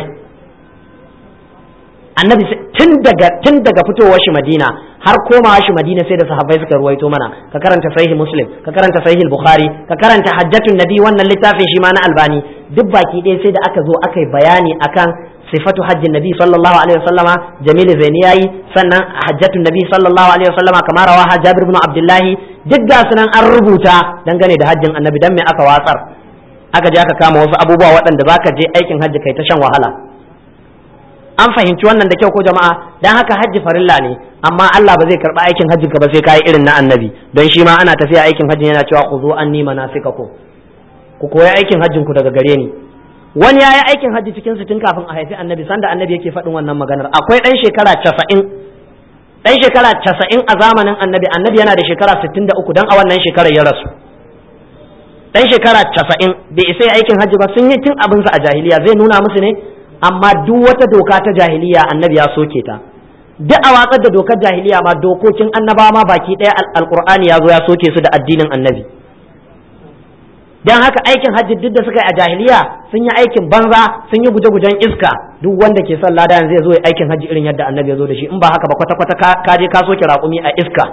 annabi tun daga tun daga fitowar shi Madina har komawa shi Madina sai da sahabbai suka ruwaito mana ka karanta sahih Muslim ka karanta sahih Bukhari ka karanta hajjatun nabi wannan littafin shi ma na Albani duk baki ɗaya sai da aka zo aka yi bayani akan sifatu hajjin nabi sallallahu alaihi wasallama jamil zaini yayi sannan hajjatun nabi sallallahu alaihi wasallama kamar rawa jabir ibn abdullahi duk ga sunan an rubuta dangane da hajjin annabi dan me aka watsar aka je aka kama wasu abubuwa waɗanda zaka je aikin hajji kai ta shan wahala an fahimci wannan da kyau ko jama'a dan haka hajji farilla ne amma Allah ba zai karba aikin hajjin ka ba sai kai irin na annabi don shi ma ana tafiya aikin hajji yana cewa khuzu anni manasikakum ku koyi aikin hajjin ku daga gare ni wani ya yi aikin hajji cikin su tun kafin a haifi annabi sanda annabi yake faɗin wannan maganar akwai ɗan shekara casa'in ɗan shekara casa'in a zamanin annabi annabi yana da shekara sittin da uku don a wannan shekarar ya rasu ɗan shekara casa'in bai isa aikin hajji ba sun yi tun abinsa a jahiliya zai nuna musu ne amma duk wata doka ta jahiliya annabi ya soke ta duk a watsar da dokar jahiliya ma dokokin annabawa ma baki ɗaya alƙur'ani ya zo ya soke su da addinin annabi dan haka aikin hajji duk da suka yi a jahiliya sun yi aikin banza sun yi guje-gujen iska duk wanda ke son lada zai zo ya aikin hajji irin yadda annabi ya zo da shi in ba haka ba kwata-kwata ka je ka soke raƙumi a iska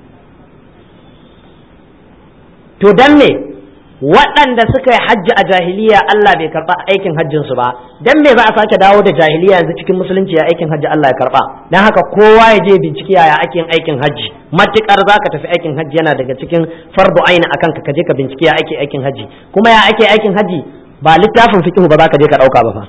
to dan me waɗanda suka yi hajji a jahiliya Allah bai karɓa aikin hajjin su ba dan me za a sake dawo da jahiliya yanzu cikin musulunci ya aikin hajji Allah ya karɓa dan haka kowa ya je bincike yaya ake yin aikin hajji matukar zaka tafi aikin hajji yana daga cikin fardu aina akan ka je ka bincike ya ake aikin hajji kuma ya ake aikin hajji ba littafin fiqh ba zaka je ka dauka ba fa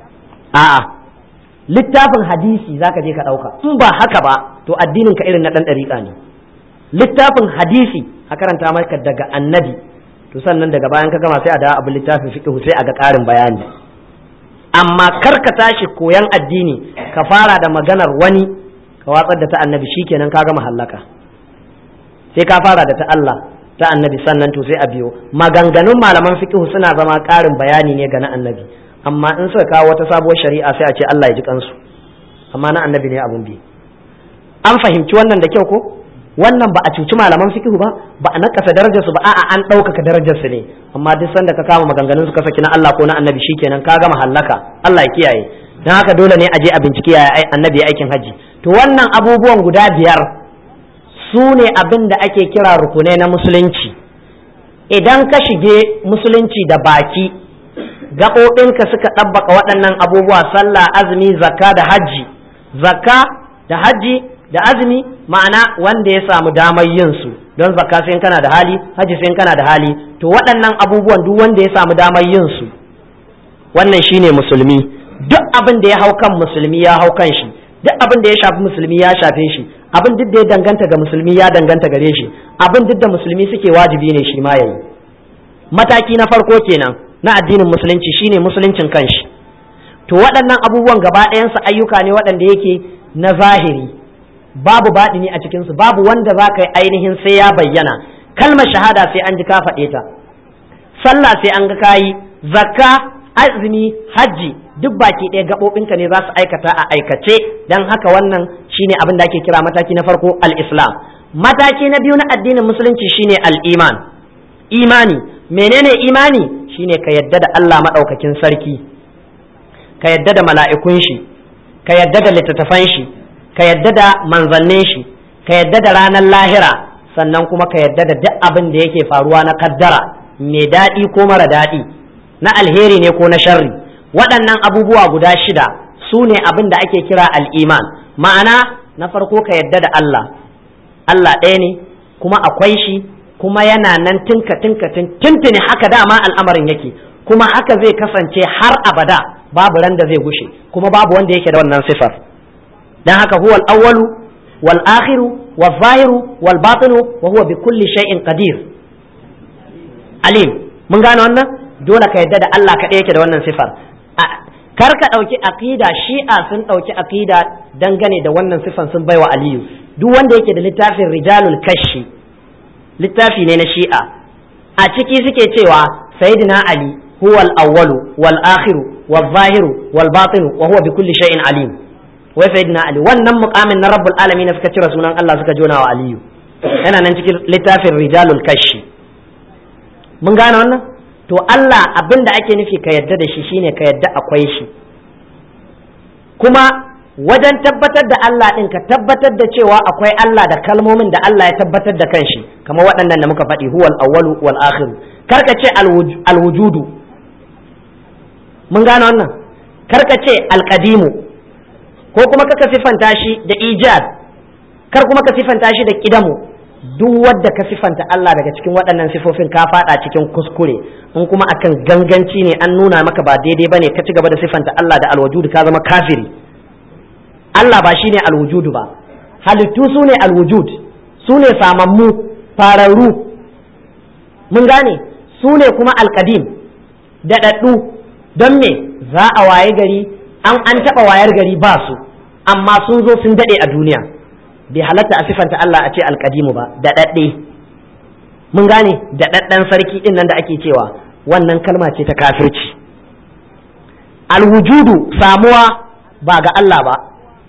a'a littafin hadisi zaka je ka dauka in ba haka ba to addinin ka irin na dan dariƙa ne littafin hadisi a karanta maka daga annabi to sannan daga bayan ka gama sai a dawo abin littafin fiqh sai a ga ƙarin bayani amma kar ka tashi koyan addini ka fara da maganar wani ka watsar da ta annabi shikenan ka gama hallaka sai ka fara da ta Allah ta annabi sannan to sai a biyo maganganun malaman fiqh suna zama ƙarin bayani ne ga na annabi amma in suka kawo wata sabuwar shari'a sai a ce Allah ya ji kansu amma na annabi ne abun bi an fahimci wannan da kyau ko wannan ba a cuci malaman fiqh ba ba a nakasa darajar su ba a'a an ɗaukaka darajar su ne amma duk sanda ka kama maganganun su ka saki na Allah ko na annabi shikenan ka gama hallaka Allah ya kiyaye dan haka dole ne a je a bincike ya annabi aikin haji to wannan abubuwan guda biyar su ne abin da ake kira rukunai na musulunci idan ka shige musulunci da baki gaɓoɓinka suka ɗabbaka waɗannan abubuwa sallah azumi zakka da hajji zakka da hajji da azumi ma'ana wanda ya samu damar yin su don zakka sai kana da hali hajji sai kana da hali to waɗannan abubuwan duk wanda ya samu damar yin su wannan shine musulmi duk abin da ya hau kan musulmi ya hau kan shi duk abin da ya shafi musulmi ya shafe shi abin duk da ya danganta ga musulmi ya danganta gare shi abin duk da musulmi suke wajibi ne shi ma yayi mataki na farko kenan na addinin musulunci shine musuluncin kanshi to waɗannan abubuwan gaba ɗayansu ayyuka ne waɗanda yake na zahiri babu baɗini a cikinsu babu wanda za ka yi ainihin sai ya bayyana kalmar shahada sai an ji ka faɗe ta sallah sai an ga kayi zakka azumi hajji duk baki ɗaya gaɓoɓinka ne za su aikata a aikace don haka wannan shine abin da ake kira mataki na farko al-islam mataki na biyu na addinin musulunci shine al-iman imani menene imani shine ka yadda da Allah maɗaukakin sarki ka yadda da mala'ikun shi ka yadda da littattafan shi ka yadda da manzannin shi ka yadda da ranar lahira sannan kuma ka yadda da duk abin da yake faruwa na kaddara mai daɗi ko mara daɗi na alheri ne ko na sharri waɗannan abubuwa guda shida su ne abin da ake kira al'iman ma'ana na farko ka yadda da Allah Allah ɗaya ne kuma akwai shi kuma yana nan tinka tinka tuntuni haka dama al'amarin yake kuma haka zai kasance har abada babu ran da zai gushe kuma babu wanda yake da wannan sifar dan haka huwal awwalu wal akhiru wal zahiru wal batinu wa huwa bi kulli shay'in qadir alim mun gane wannan dole ka yadda da Allah kaɗai yake da wannan sifar kar ka ɗauki aqida shi'a sun ɗauki aqida dangane da wannan sifan sun baiwa aliyu duk wanda yake da littafin rijalul kashi littafi ne na shi'a a ciki suke cewa sayyidina ali huwa al-awwalu wal akhiru wal zahiru wal batinu wa huwa bi kulli shay'in alim wai sayyidina ali wannan muqamin na rabbul alamin suka cire sunan Allah suka jona wa aliyu yana nan cikin littafin rijalul kashi mun gane wannan to Allah abin da ake nufi ka yadda da shi shine ka yadda akwai shi kuma wajen tabbatar da Allah ɗin ka tabbatar da cewa akwai Allah da kalmomin da Allah ya tabbatar da kanshi kamar waɗannan da muka faɗi huwal awwalu wal akhiru kar ka ce alwujudu mun gane wannan kar ka ce alqadimu ko kuma ka sifanta shi da ijad kar kuma ka sifanta shi da kidamu duk wadda ka sifanta Allah daga cikin waɗannan sifofin ka faɗa cikin kuskure in kuma akan ganganci ne an nuna maka ba daidai bane ka ci gaba da sifanta Allah da alwujudu ka zama kafiri Allah ba shine alwujudu ba halittu su ne alwujud su ne samammu fararru mun gane su ne kuma alkadim daɗaɗɗu don me za a waye gari an an taɓa wayar gari ba su amma sun zo sun daɗe a duniya bai halatta a sifanta Allah a ce alkadimu ba daɗaɗɗe mun gane daɗaɗɗen sarki ɗin nan da ake cewa wannan kalma ce ta kafirci alwujudu samuwa ba ga Allah ba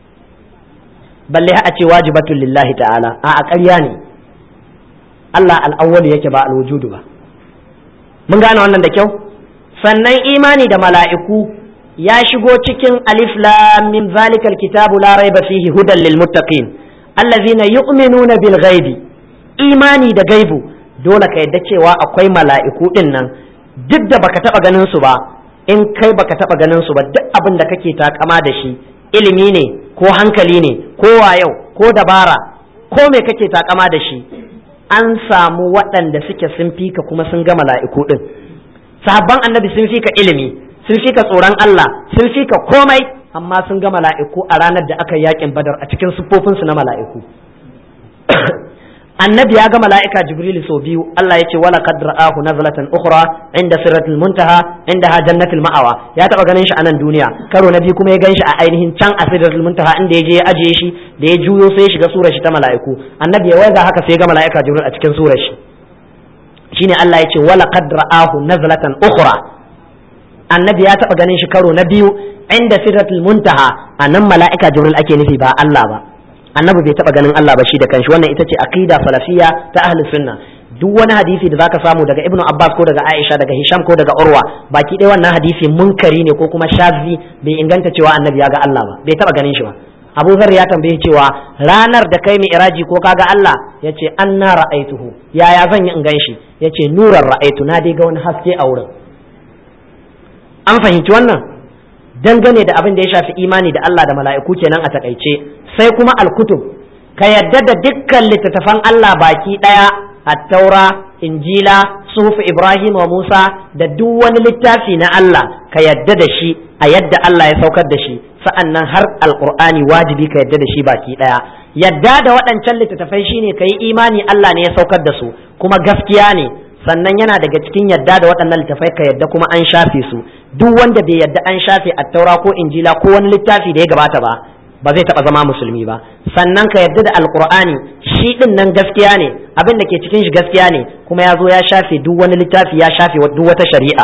balle a ce wajibatun lillahi ta'ala a a ƙarya ne Allah al'awwalu yake ba alwujudu ba mun gane wannan da kyau sannan imani da mala'iku ya shigo cikin alif lam min zalikal kitabu la raiba fihi hudan lil muttaqin allazina yu'minuna bil ghaibi imani da gaibu dole ka yadda cewa akwai mala'iku din nan duk da baka taba ganin su ba in kai baka taba ganin su ba duk abin da kake takama da shi ilimi ne ko hankali ne ko wayau ko dabara ko me kake takama da shi an samu waɗanda suke sun fika kuma sun ga mala'iku din sahabban annabi sun fika ilimi sun fika tsoron Allah sun fika komai amma sun ga mala'iku a ranar da aka yakin badar a cikin siffofinsu na mala'iku annabi ya ga mala'ika jibril sau biyu Allah ya ce wala qad ra'ahu nazlatan ukhra inda siratul muntaha inda ha jannatul ma'awa ya taba ganin shi a nan duniya karo na biyu kuma ya gan shi a ainihin can a siratul muntaha inda ya je ya ajiye shi da ya juyo sai ya shiga surar shi ta mala'iku annabi ya waiga haka sai ya ga mala'ika jibril a cikin surar shi shine Allah ya ce wala qad ra'ahu nazlatan ukhra annabi ya taba ganin shi karo na biyu inda siratul muntaha anan mala'ika jibril ake nufi ba Allah ba annabi bai taba ganin Allah ba shi da kanshi wannan ita ce aqida salafiyya ta ahli sunna duk wani hadisi da zaka samu daga ibnu abbas ko daga aisha daga hisham ko daga urwa baki ɗaya wannan hadisi munkari ne ko kuma shazi bai inganta cewa annabi ya ga Allah ba bai taba ganin shi ba abu zar ya tambaye cewa ranar da kai iraji ko kaga Allah ya ce an na ra'aituhu yaya zan yi in gan shi ya ce nuran ra'aitu na dai ga wani haske a wurin an fahimci wannan dangane da abin da ya shafi imani da Allah da mala'iku kenan a takaice sai kuma alkutub ka yadda da dukkan littattafan Allah baki ɗaya attaura injila suhufu ibrahim wa musa da duk wani littafi na Allah ka yadda da shi a yadda Allah ya saukar da shi sa'annan har alqur'ani wajibi ka yadda da shi baki ɗaya yadda da waɗancan littattafai shine ka yi imani Allah ne ya saukar da su kuma gaskiya ne sannan yana daga cikin yadda da waɗannan littafai ka yadda kuma an shafe su duk wanda bai yadda an shafe attaura ko injila ko wani littafi da ya gabata ba ba zai taɓa zama musulmi ba sannan ka yadda da alkur'ani shi ɗin nan gaskiya ne abin da ke cikin shi gaskiya ne kuma ya zo ya shafe duk wani littafi ya shafe duk wata shari'a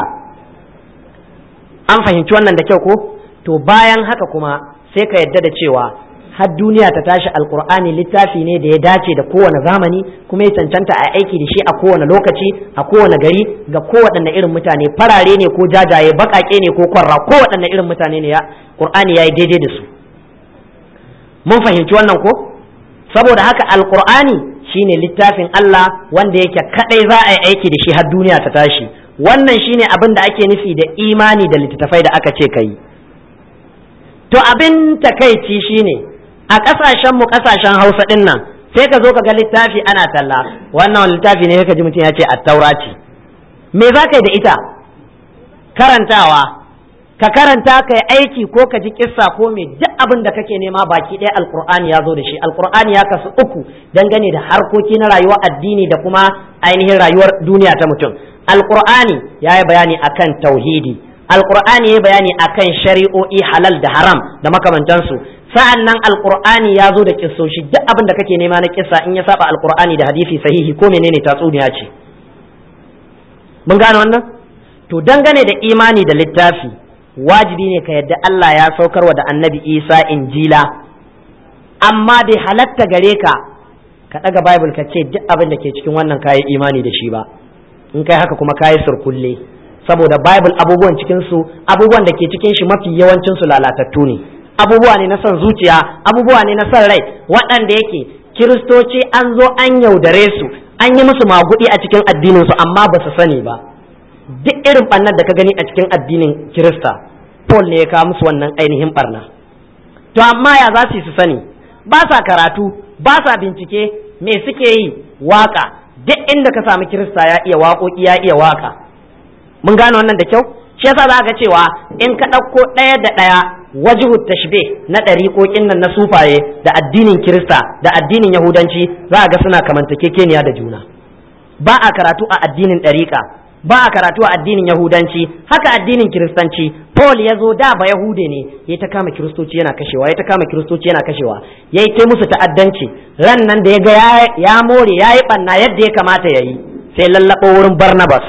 an fahimci wannan da kyau ko to bayan haka kuma sai ka yadda da cewa har duniya ta tashi alkur'ani littafi ne da ya dace da kowane zamani kuma ya cancanta a aiki da shi a kowane lokaci a kowane gari ga kowaɗanne irin mutane farare ne ko jajaye baƙaƙe ne ko kwarra kowaɗanne irin mutane ne ya qur'ani ya yi daidai da su mun fahimci wannan ko saboda haka alkur'ani shine littafin Allah wanda yake kadai za a yi aiki da shi har duniya ta tashi wannan shine abin da ake nufi da imani da littattafai da aka ce kai to abin takaici shine a ƙasashen mu ƙasashen Hausa din nan sai ka zo ka ga littafi ana talla wannan littafi ne ka ji mutum ya ce attaura ce me za ka yi da ita karantawa ka karanta ka yi aiki ko ka ji kissa ko me duk abin da kake nema baki ɗaya alkur'ani ya zo da shi alkur'ani ya kasu uku dangane da harkoki na rayuwar addini da kuma ainihin rayuwar duniya ta mutum alkur'ani ya yi bayani akan tauhidi alqur'ani ya bayani akan shari'o'i halal da haram da makamantansu sa'an nan alqur'ani ya zo da kissoshi duk abin da kake nema na kissa in ya saba alqur'ani da hadisi sahihi ko menene tatsuniya ce mun gane wannan to dangane da imani da littafi wajibi ne ka yadda Allah ya saukarwa da annabi Isa injila amma bai halatta gare ka ka ɗaga bible ka ce duk abin da ke cikin wannan kayi imani da shi ba in kai haka kuma kayi surkulle saboda bible abubuwan cikin su abubuwan da ke cikin shi mafi yawancin su lalatattu ne abubuwa ne na son zuciya abubuwa ne na son rai waɗanda yake kiristoci an zo an yaudare su an yi musu magudi a cikin addinin su amma ba su sani ba duk irin ɓannar da ka gani a cikin addinin kirista paul ne ya kawo musu wannan ainihin ɓarna to amma ya za su sani ba sa karatu ba sa bincike me suke yi waka duk inda ka samu kirista ya iya waƙoƙi ya iya waka mun gane wannan da kyau shi yasa za ga cewa in ka ɗauko ɗaya da ɗaya wajihu tashbih na ɗariƙoƙin nan na sufaye da addinin kirista da addinin yahudanci za ga suna kamantakekeniya da juna ba a karatu a addinin ɗariƙa ba a karatu a addinin yahudanci haka addinin kiristanci paul ya zo da ba yahude ne ya ta kama kiristoci yana kashewa ya ta kama kiristoci yana kashewa ya yi ta musu ta'addanci ran nan da ya ga ya more ya yi ɓanna yadda ya kamata ya yi sai lallaɓo wurin barnabas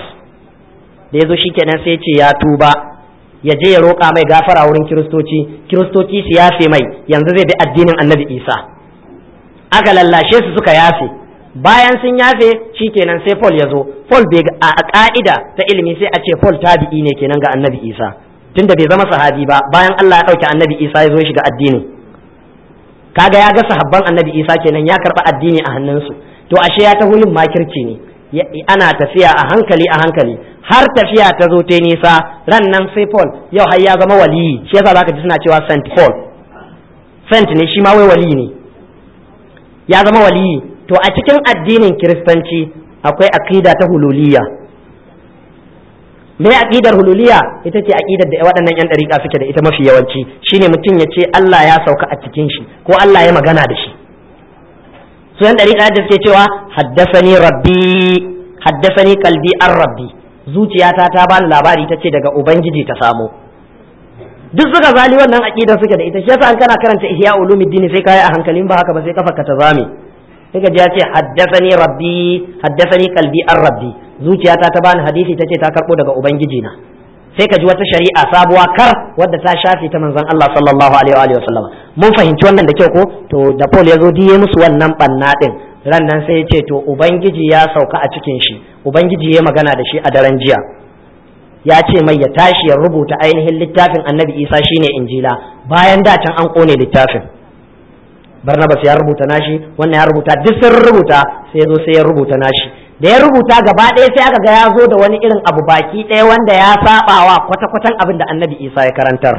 da ya zo shi kenan sai ce ya tuba ya je ya roƙa mai gafara wurin kiristoci kiristoci su yafe mai yanzu zai bi addinin annabi isa aka lallashe su suka yafe bayan sun yafe shi kenan sai paul ya zo paul bai a ka'ida ta ilimi sai a ce paul tabi'i ne kenan ga annabi isa tunda bai zama sahabi ba bayan allah ya ɗauki annabi isa ya zo shiga addinin kaga ya ga sahabban annabi isa kenan ya karɓi addini a hannunsu to ashe ya taho yin makirci ne ana tafiya a hankali a hankali har tafiya ta zo ta nisa ran nan sai Paul yau har ya zama waliyi shi yasa zaka ji suna cewa Saint Paul Saint ne shi ma wai waliyi ne ya zama waliyi to a cikin addinin kiristanci akwai aqida ta hululiyya me aqidar hululiyya ita ce aqidar da waɗannan yan dariƙa suke da ita mafi yawanci shine mutum ya ce Allah ya sauka a cikin shi ko Allah ya magana da shi su yan dariƙa da suke cewa haddasani rabbi haddasani kalbi an rabbi zuciyata ta bani labari ta ce daga ubangiji ta samo duk suka zali wannan aqidar suke da ita shi yasa an kana karanta ihya ulumuddin sai kai a hankalin ba haka ba sai kafa ka ta zame sai ka ji ya ce haddasani rabbi haddasani kalbi an rabbi zuciyata ta bani hadisi ta ce ta karbo daga ubangiji na sai ka ji wata shari'a sabuwa kar wadda ta shafe ta manzon Allah sallallahu alaihi wa sallam mun fahimci wannan da kyau ko to da Paul ya zo diye musu wannan banna din ran nan sai ya ce to ubangiji ya sauka a cikin shi ubangiji ya magana da shi a daren jiya ya ce mai ya tashi ya rubuta ainihin littafin annabi isa shine injila bayan da can an kone littafin barnabas ya rubuta nashi wannan ya rubuta duk sun rubuta sai ya zo sai ya rubuta nashi da ya rubuta gaba ɗaya sai aka ga ya zo da wani irin abu baki ɗaya wanda ya sabawa kwata-kwatan abin da annabi isa ya karantar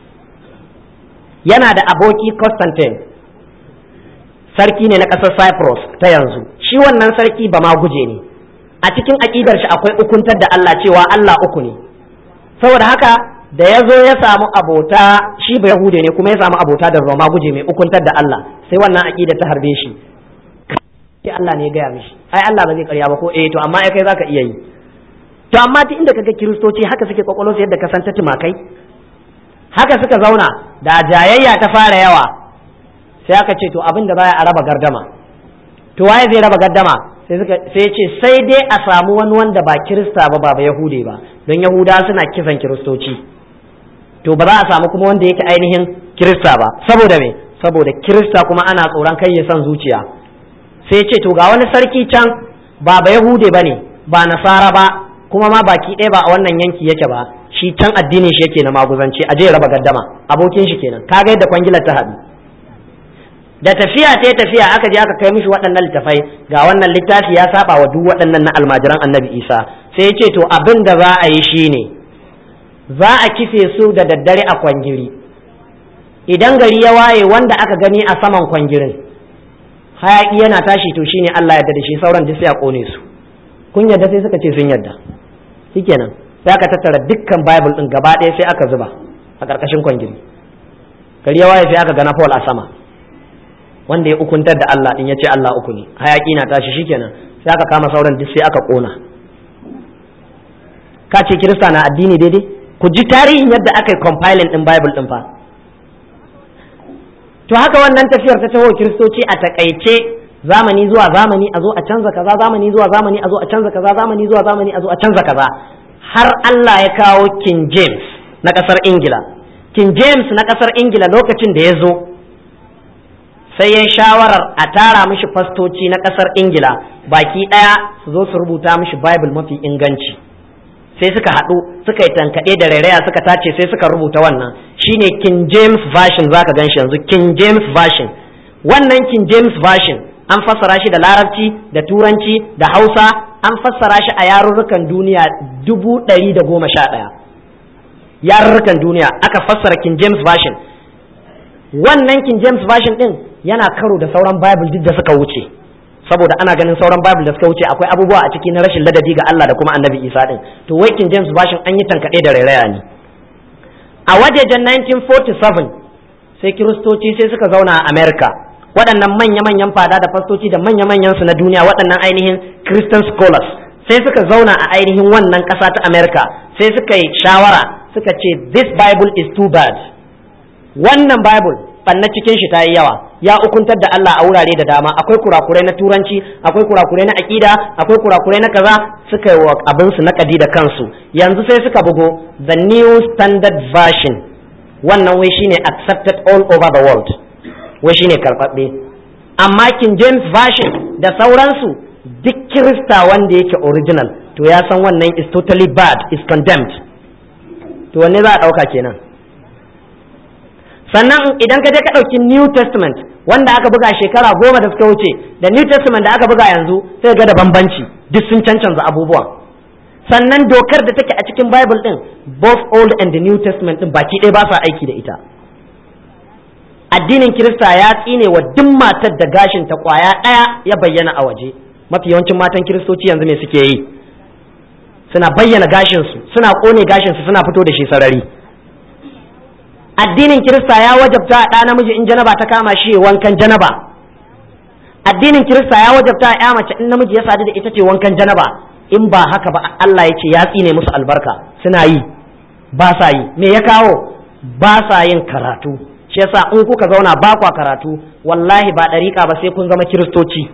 yana da aboki constantine sarki ne na ƙasar cyprus ta yanzu shi wannan sarki ba ma guje ne a cikin aƙidar shi akwai ukuntar da allah cewa allah uku ne saboda haka da ya zo ya samu abota shi ba yahude ne kuma ya samu abota da roma guje mai ukuntar da allah sai wannan aƙidar ta harbe shi sai Allah ne ya gaya mishi ai Allah ba zai karya ba ko eh to amma ai kai zaka iya yi to amma duk inda kaga kiristoci haka suke kwakwalo yadda ka san ta tumakai haka suka zauna da jayayya ta fara yawa sai aka ce to abin da baya a raba gardama to waye zai raba gardama sai suka sai ce sai dai a samu wani wanda ba kirista ba ba yahude ba don yahuda suna kisan kiristoci to ba za a samu kuma wanda yake ainihin kirista ba saboda me saboda kirista kuma ana tsoron kai ya san zuciya sai ce to ga wani sarki can ba ba yahude ba ne ba nasara ba kuma ma baki ɗaya ba a wannan yanki yake ba shi can addinin shi yake na maguzanci a je raba gaddama abokin shi kenan kaga yadda kwangilar ta haɗu da tafiya ta tafiya aka je aka kai mishi waɗannan littafai ga wannan littafi ya saba wa duk waɗannan na almajiran annabi isa sai ya ce to abin da za a yi shine za a kife su da daddare a kwangiri idan gari ya waye wanda aka gani a saman kwangirin hayaki yana tashi to shine Allah ya da shi sauran duk sai a kone su kun yadda sai suka ce sun yadda shikenan sai aka tattara dukkan bible din gaba ɗaya sai aka zuba a ƙarƙashin kwangiri gari ya waye sai aka gana Paul a sama wanda ya ukuntar da Allah din ya ce Allah uku ne hayaki na tashi shikenan sai aka kama sauran duk sai aka kona ka ce kirista na addini daidai ku ji tarihin yadda aka yi compiling din bible din fa to haka wannan tafiyar ta taho kiristoci a takaice zamani zuwa zamani a zo a canza kaza zamani zuwa zamani a zo a canza kaza zamani zuwa zamani a zo a canza kaza har Allah ya kawo King James na kasar Ingila King James na kasar Ingila lokacin da ya zo sai ya shawarar a tara mishi fastoci na kasar Ingila baki daya su zo su rubuta mishi Bible mafi inganci sai suka haɗu suka yi tankaɗe da rairaya suka tace sai suka rubuta wannan shine King James version zaka gan shi yanzu King James version wannan King James version an fassara shi da larabci da turanci da hausa an fassara shi a yarurrukan duniya dubu ɗari da goma sha ɗaya yarurrukan duniya aka fassara King James version wannan King James version ɗin yana karo da sauran Bible duk da suka wuce saboda ana ganin sauran Bible da suka wuce akwai abubuwa a ciki na rashin ladabi ga Allah da kuma Annabi Isa ɗin to wai King James version an yi tankaɗe da rairaya ne a wajejen 1947 sai kiristoci sai suka zauna a America waɗannan manya-manyan fada da fastoci da manya-manyan su na duniya waɗannan ainihin Christian scholars sai suka zauna a ainihin wannan ƙasa ta America sai suka yi shawara suka ce this Bible is too bad wannan Bible banna cikin shi ta yi yawa ya ukuntar da Allah a wurare da dama akwai kurakurai na turanci akwai kurakurai na aƙida akwai kurakurai na kaza suka yi wa abin su na da kansu yanzu sai suka bugo the new standard version wannan wai shine accepted all over the world wai shine karɓaɓɓe amma King James version da sauransu duk kirista wanda yake original to ya san wannan is totally bad is condemned to wanne za a ɗauka kenan sannan idan ka je ka ɗauki New Testament wanda aka buga shekara goma da suka wuce da New Testament da aka buga yanzu sai ga da bambanci duk sun cancanza abubuwan sannan dokar da take a cikin Bible din both Old and the New Testament din baki ɗaya ba sa aiki da ita addinin Kirista ya tsine wa duk matar da gashin ta kwaya ɗaya ya bayyana a waje mafi yawancin matan Kiristoci yanzu me suke yi suna bayyana gashinsu suna ƙone gashinsu suna fito da shi sarari addinin kirista ya wajabta a ɗa namiji in janaba ta kama shi wankan janaba addinin kirista ya wajabta a ya mace in namiji ya sadu da ita ce wankan janaba in ba haka ba Allah ya ce ya tsine musu albarka suna yi ba sa yi me ya kawo ba sa yin karatu shi yasa in kuka zauna ba kwa karatu wallahi ba ɗariƙa ba sai kun zama kiristoci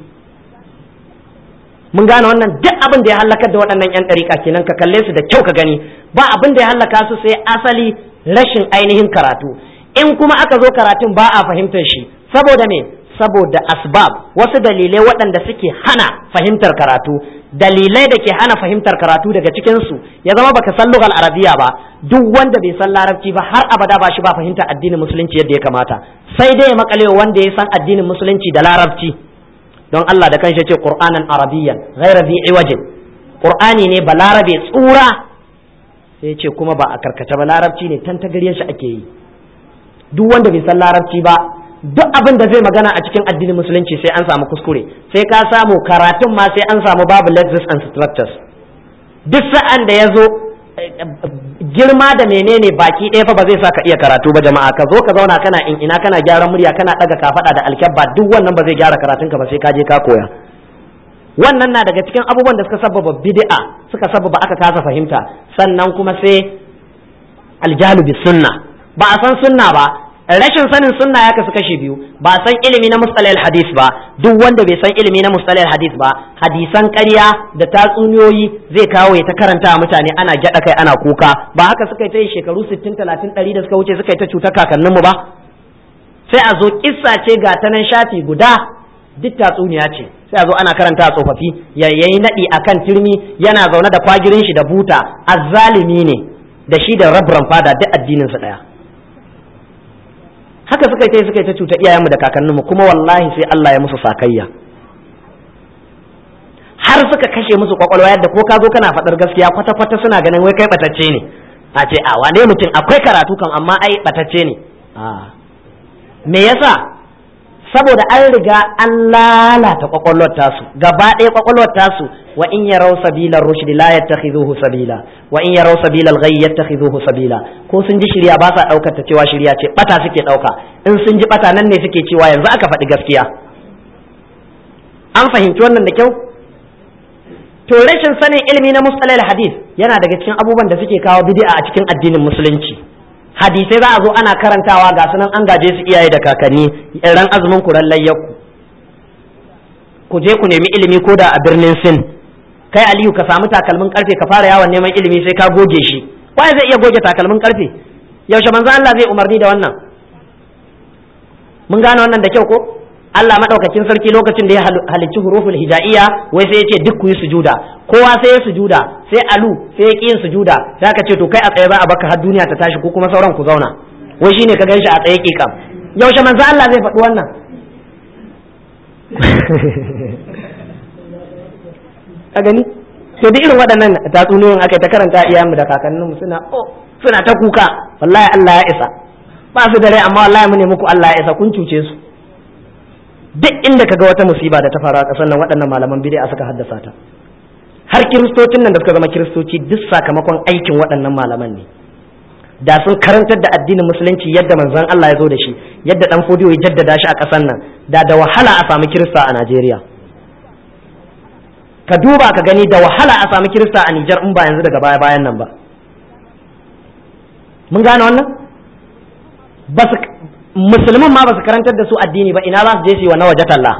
mun gane wannan duk abin da ya halakar da waɗannan 'yan ɗariƙa kenan ka kalle su da kyau ka gani ba abin da ya halaka su sai asali rashin ainihin karatu in kuma aka zo karatun ba a fahimtar shi saboda me saboda asbab wasu dalilai waɗanda suke hana fahimtar karatu dalilai da ke hana fahimtar karatu daga cikinsu ya zama baka san lugal arabiya ba duk wanda bai san larabci ba har abada ba shi ba fahimtar addinin musulunci yadda ya kamata sai dai ya makale wanda ya san addinin musulunci da larabci don Allah da kanshi ce qur'anan arabiyyan ghayra bi iwajin qur'ani ne balarabe tsura sai ce kuma ba a karkace ba larabci ne tantagaryen shi ake yi duk wanda bai san larabci ba duk abin da zai magana a cikin addinin musulunci sai an samu kuskure sai ka samu karatun ma sai an samu babu lexis and structures duk sa'an da ya zo girma da menene baki ɗaya fa ba zai sa ka iya karatu ba jama'a ka zo ka zauna kana in ina kana gyaran murya kana ɗaga kafaɗa da alkyabba duk wannan ba zai gyara karatunka ba sai ka je ka koya wannan na daga cikin abubuwan da suka sababa bid'a suka sababa aka kasa fahimta sannan kuma sai aljalu bis sunna ba a san sunna ba rashin sanin sunna ya kasu kashi biyu ba san ilimi na mustalahil hadis ba duk wanda bai san ilimi na mustalahil hadis ba hadisan ƙarya da tatsuniyoyi zai kawo ya ta karanta mutane ana gyada kai ana kuka ba haka suka yi ta yi shekaru 60 30 100 da suka wuce suka yi ta cutar kakanninmu ba sai a zo kissa ce ga ta nan shafi guda duk tatsuniya ce sai a zo ana karanta a tsofaffi ya yayi nadi akan turmi yana zaune da kwagirin shi da buta azzalimi ne da shi da rabran fada duk addinin su daya haka suka yi suka yi ta cuta iyayenmu da kakanninmu kuma wallahi sai Allah ya musu sakayya har suka kashe musu kwakwalwa yadda ko ka zo kana faɗar gaskiya kwata kwata suna ganin wai kai batacce ne a ce a wane mutum akwai karatu kan amma ai batacce ne a me yasa saboda an riga an lalata kwakwalwar tasu gaba ɗaya kwakwalwar tasu wa in yarau sabilar rushdi la yattakhidhuhu sabila wa in yarau sabilal ghayy yattakhidhuhu sabila ko sun ji shirya ba sa daukar ta cewa shirya ce bata suke dauka in sun ji bata nan ne suke cewa yanzu aka faɗi gaskiya an fahimci wannan da kyau to rashin sanin ilimi na mustalal hadith yana daga cikin abubuwan da suke kawo bid'a a cikin addinin musulunci hadisai za a zo ana karantawa ga sunan an gaje su iyaye da kakanni ran azumin ku ran layyakku ku je ku nemi ilimi ko da a birnin sin kai aliyu ka samu takalmin karfe ka fara yawon neman ilimi sai ka goge shi waye zai iya goge takalmin karfe yaushe manzo Allah zai umarni da wannan mun gane wannan da kyau ko Allah madaukakin sarki lokacin da ya halicci huruful hijaiya wai sai ya ce duk ku yi sujuda kowa sai ya sujuda sai alu sai ya yin sujuda sai aka ce to kai a tsaye za a baka har duniya ta tashi ko kuma sauran ku zauna wai shine ka ganshi a tsaye kikam yaushe manzo Allah zai faɗi wannan ka gani to duk irin waɗannan tatsuniyoyin aka ta karanta iyayenmu da kakanninmu suna oh suna ta kuka wallahi Allah ya isa ba su da rai amma wallahi mu ne muku Allah ya isa kun cuce su duk inda kaga wata musiba da ta faru a ƙasar nan waɗannan malaman bid'a suka haddasa ta har kiristocin nan da suka zama kiristoci duk sakamakon aikin waɗannan malaman ne da sun karantar da addinin musulunci yadda manzon Allah ya zo da shi yadda dan fodiyo ya jaddada shi a ƙasar nan da da wahala a samu kirista a Najeriya ka duba ka gani da wahala a samu kirista a Nijar in ba yanzu daga baya bayan nan ba mun gane wannan ba su musulmin ma ba su karantar da su addini ba ina za su je su yi wa na waje talla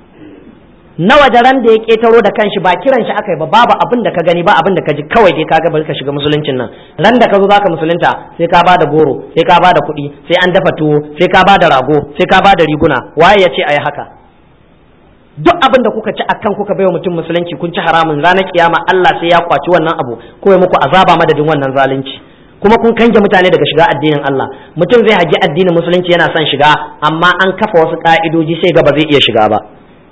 na waje ran da ya ketaro da kanshi ba kiran shi aka yi ba babu abin da ka gani ba abin da ka ji kawai dai kaga bari ka shiga musuluncin nan ran da ka zo zaka musulunta sai ka bada goro sai ka bada kuɗi sai an dafa tuwo sai ka bada rago sai ka bada riguna waye ya ce ayi haka duk abin da kuka ci akan kuka baiwa mutum musulunci kun ci haramun ranar kiyama Allah sai ya kwaci wannan abu ko ya muku azaba madadin wannan zalunci kuma kun kange mutane daga shiga addinin Allah mutum zai haji addinin musulunci yana son shiga amma an kafa wasu ka'idoji sai ga ba zai iya shiga ba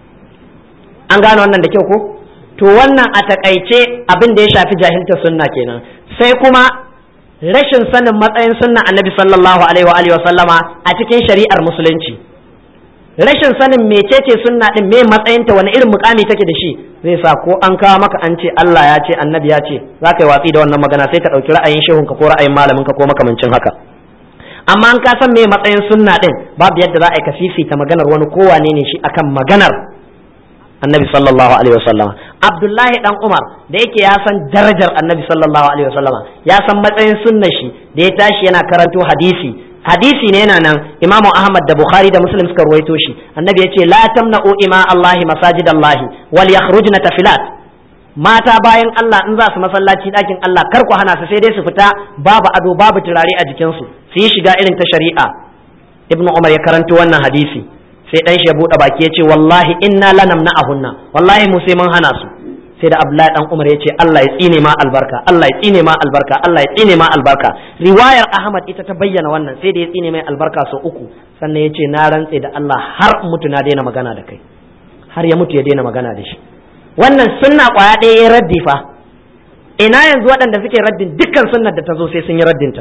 an gane wannan da kyau ko to wannan a takaice abin da ya shafi jahilta sunna kenan sai kuma rashin sanin matsayin sunna annabi sallallahu alaihi wa alihi wa sallama a cikin shari'ar musulunci rashin sanin mecece sunna din me matsayinta wani irin mukami take da shi zai sa ko an kawo maka an ce Allah ya ce annabi ya ce za ka yi watsi da wannan magana sai ka ɗauki ra'ayin shehunka ko ra'ayin malaminka ko makamancin haka amma an ka san me matsayin sunna din babu yadda za a yi ka fifita maganar wani kowane ne shi akan maganar annabi sallallahu alaihi wasallam abdullahi dan umar da yake ya san darajar annabi sallallahu alaihi wasallam ya san matsayin sunnar shi da ya tashi yana karanto hadisi hadisi ne yana nan imamu ahmad da bukhari da muslim suka ruwaito shi annabi ya ce la tamna'u ima allahi masajidallahi wal yakhrujna tafilat mata bayan Allah in za su masallaci ɗakin Allah kar ku hana su sai dai su fita babu ado babu turare a jikinsu su yi shiga irin ta shari'a ibnu umar ya karanto wannan hadisi sai dan shi ya bude baki ya ce wallahi inna lanamna ahunna wallahi mu sai mun hana su sai da abdullahi dan umar ya ce Allah ya tsine ma albarka Allah ya tsine ma albarka Allah ya tsine ma albarka riwayar ahmad ita ta bayyana wannan sai da ya tsine mai albarka sau uku sannan ya ce na rantse da Allah har mutu na daina magana da kai har ya mutu ya daina magana da shi wannan sunna kwaya ɗaya ya raddi fa ina yanzu waɗanda suke raddin dukkan sunnar da ta zo sai sun yi raddinta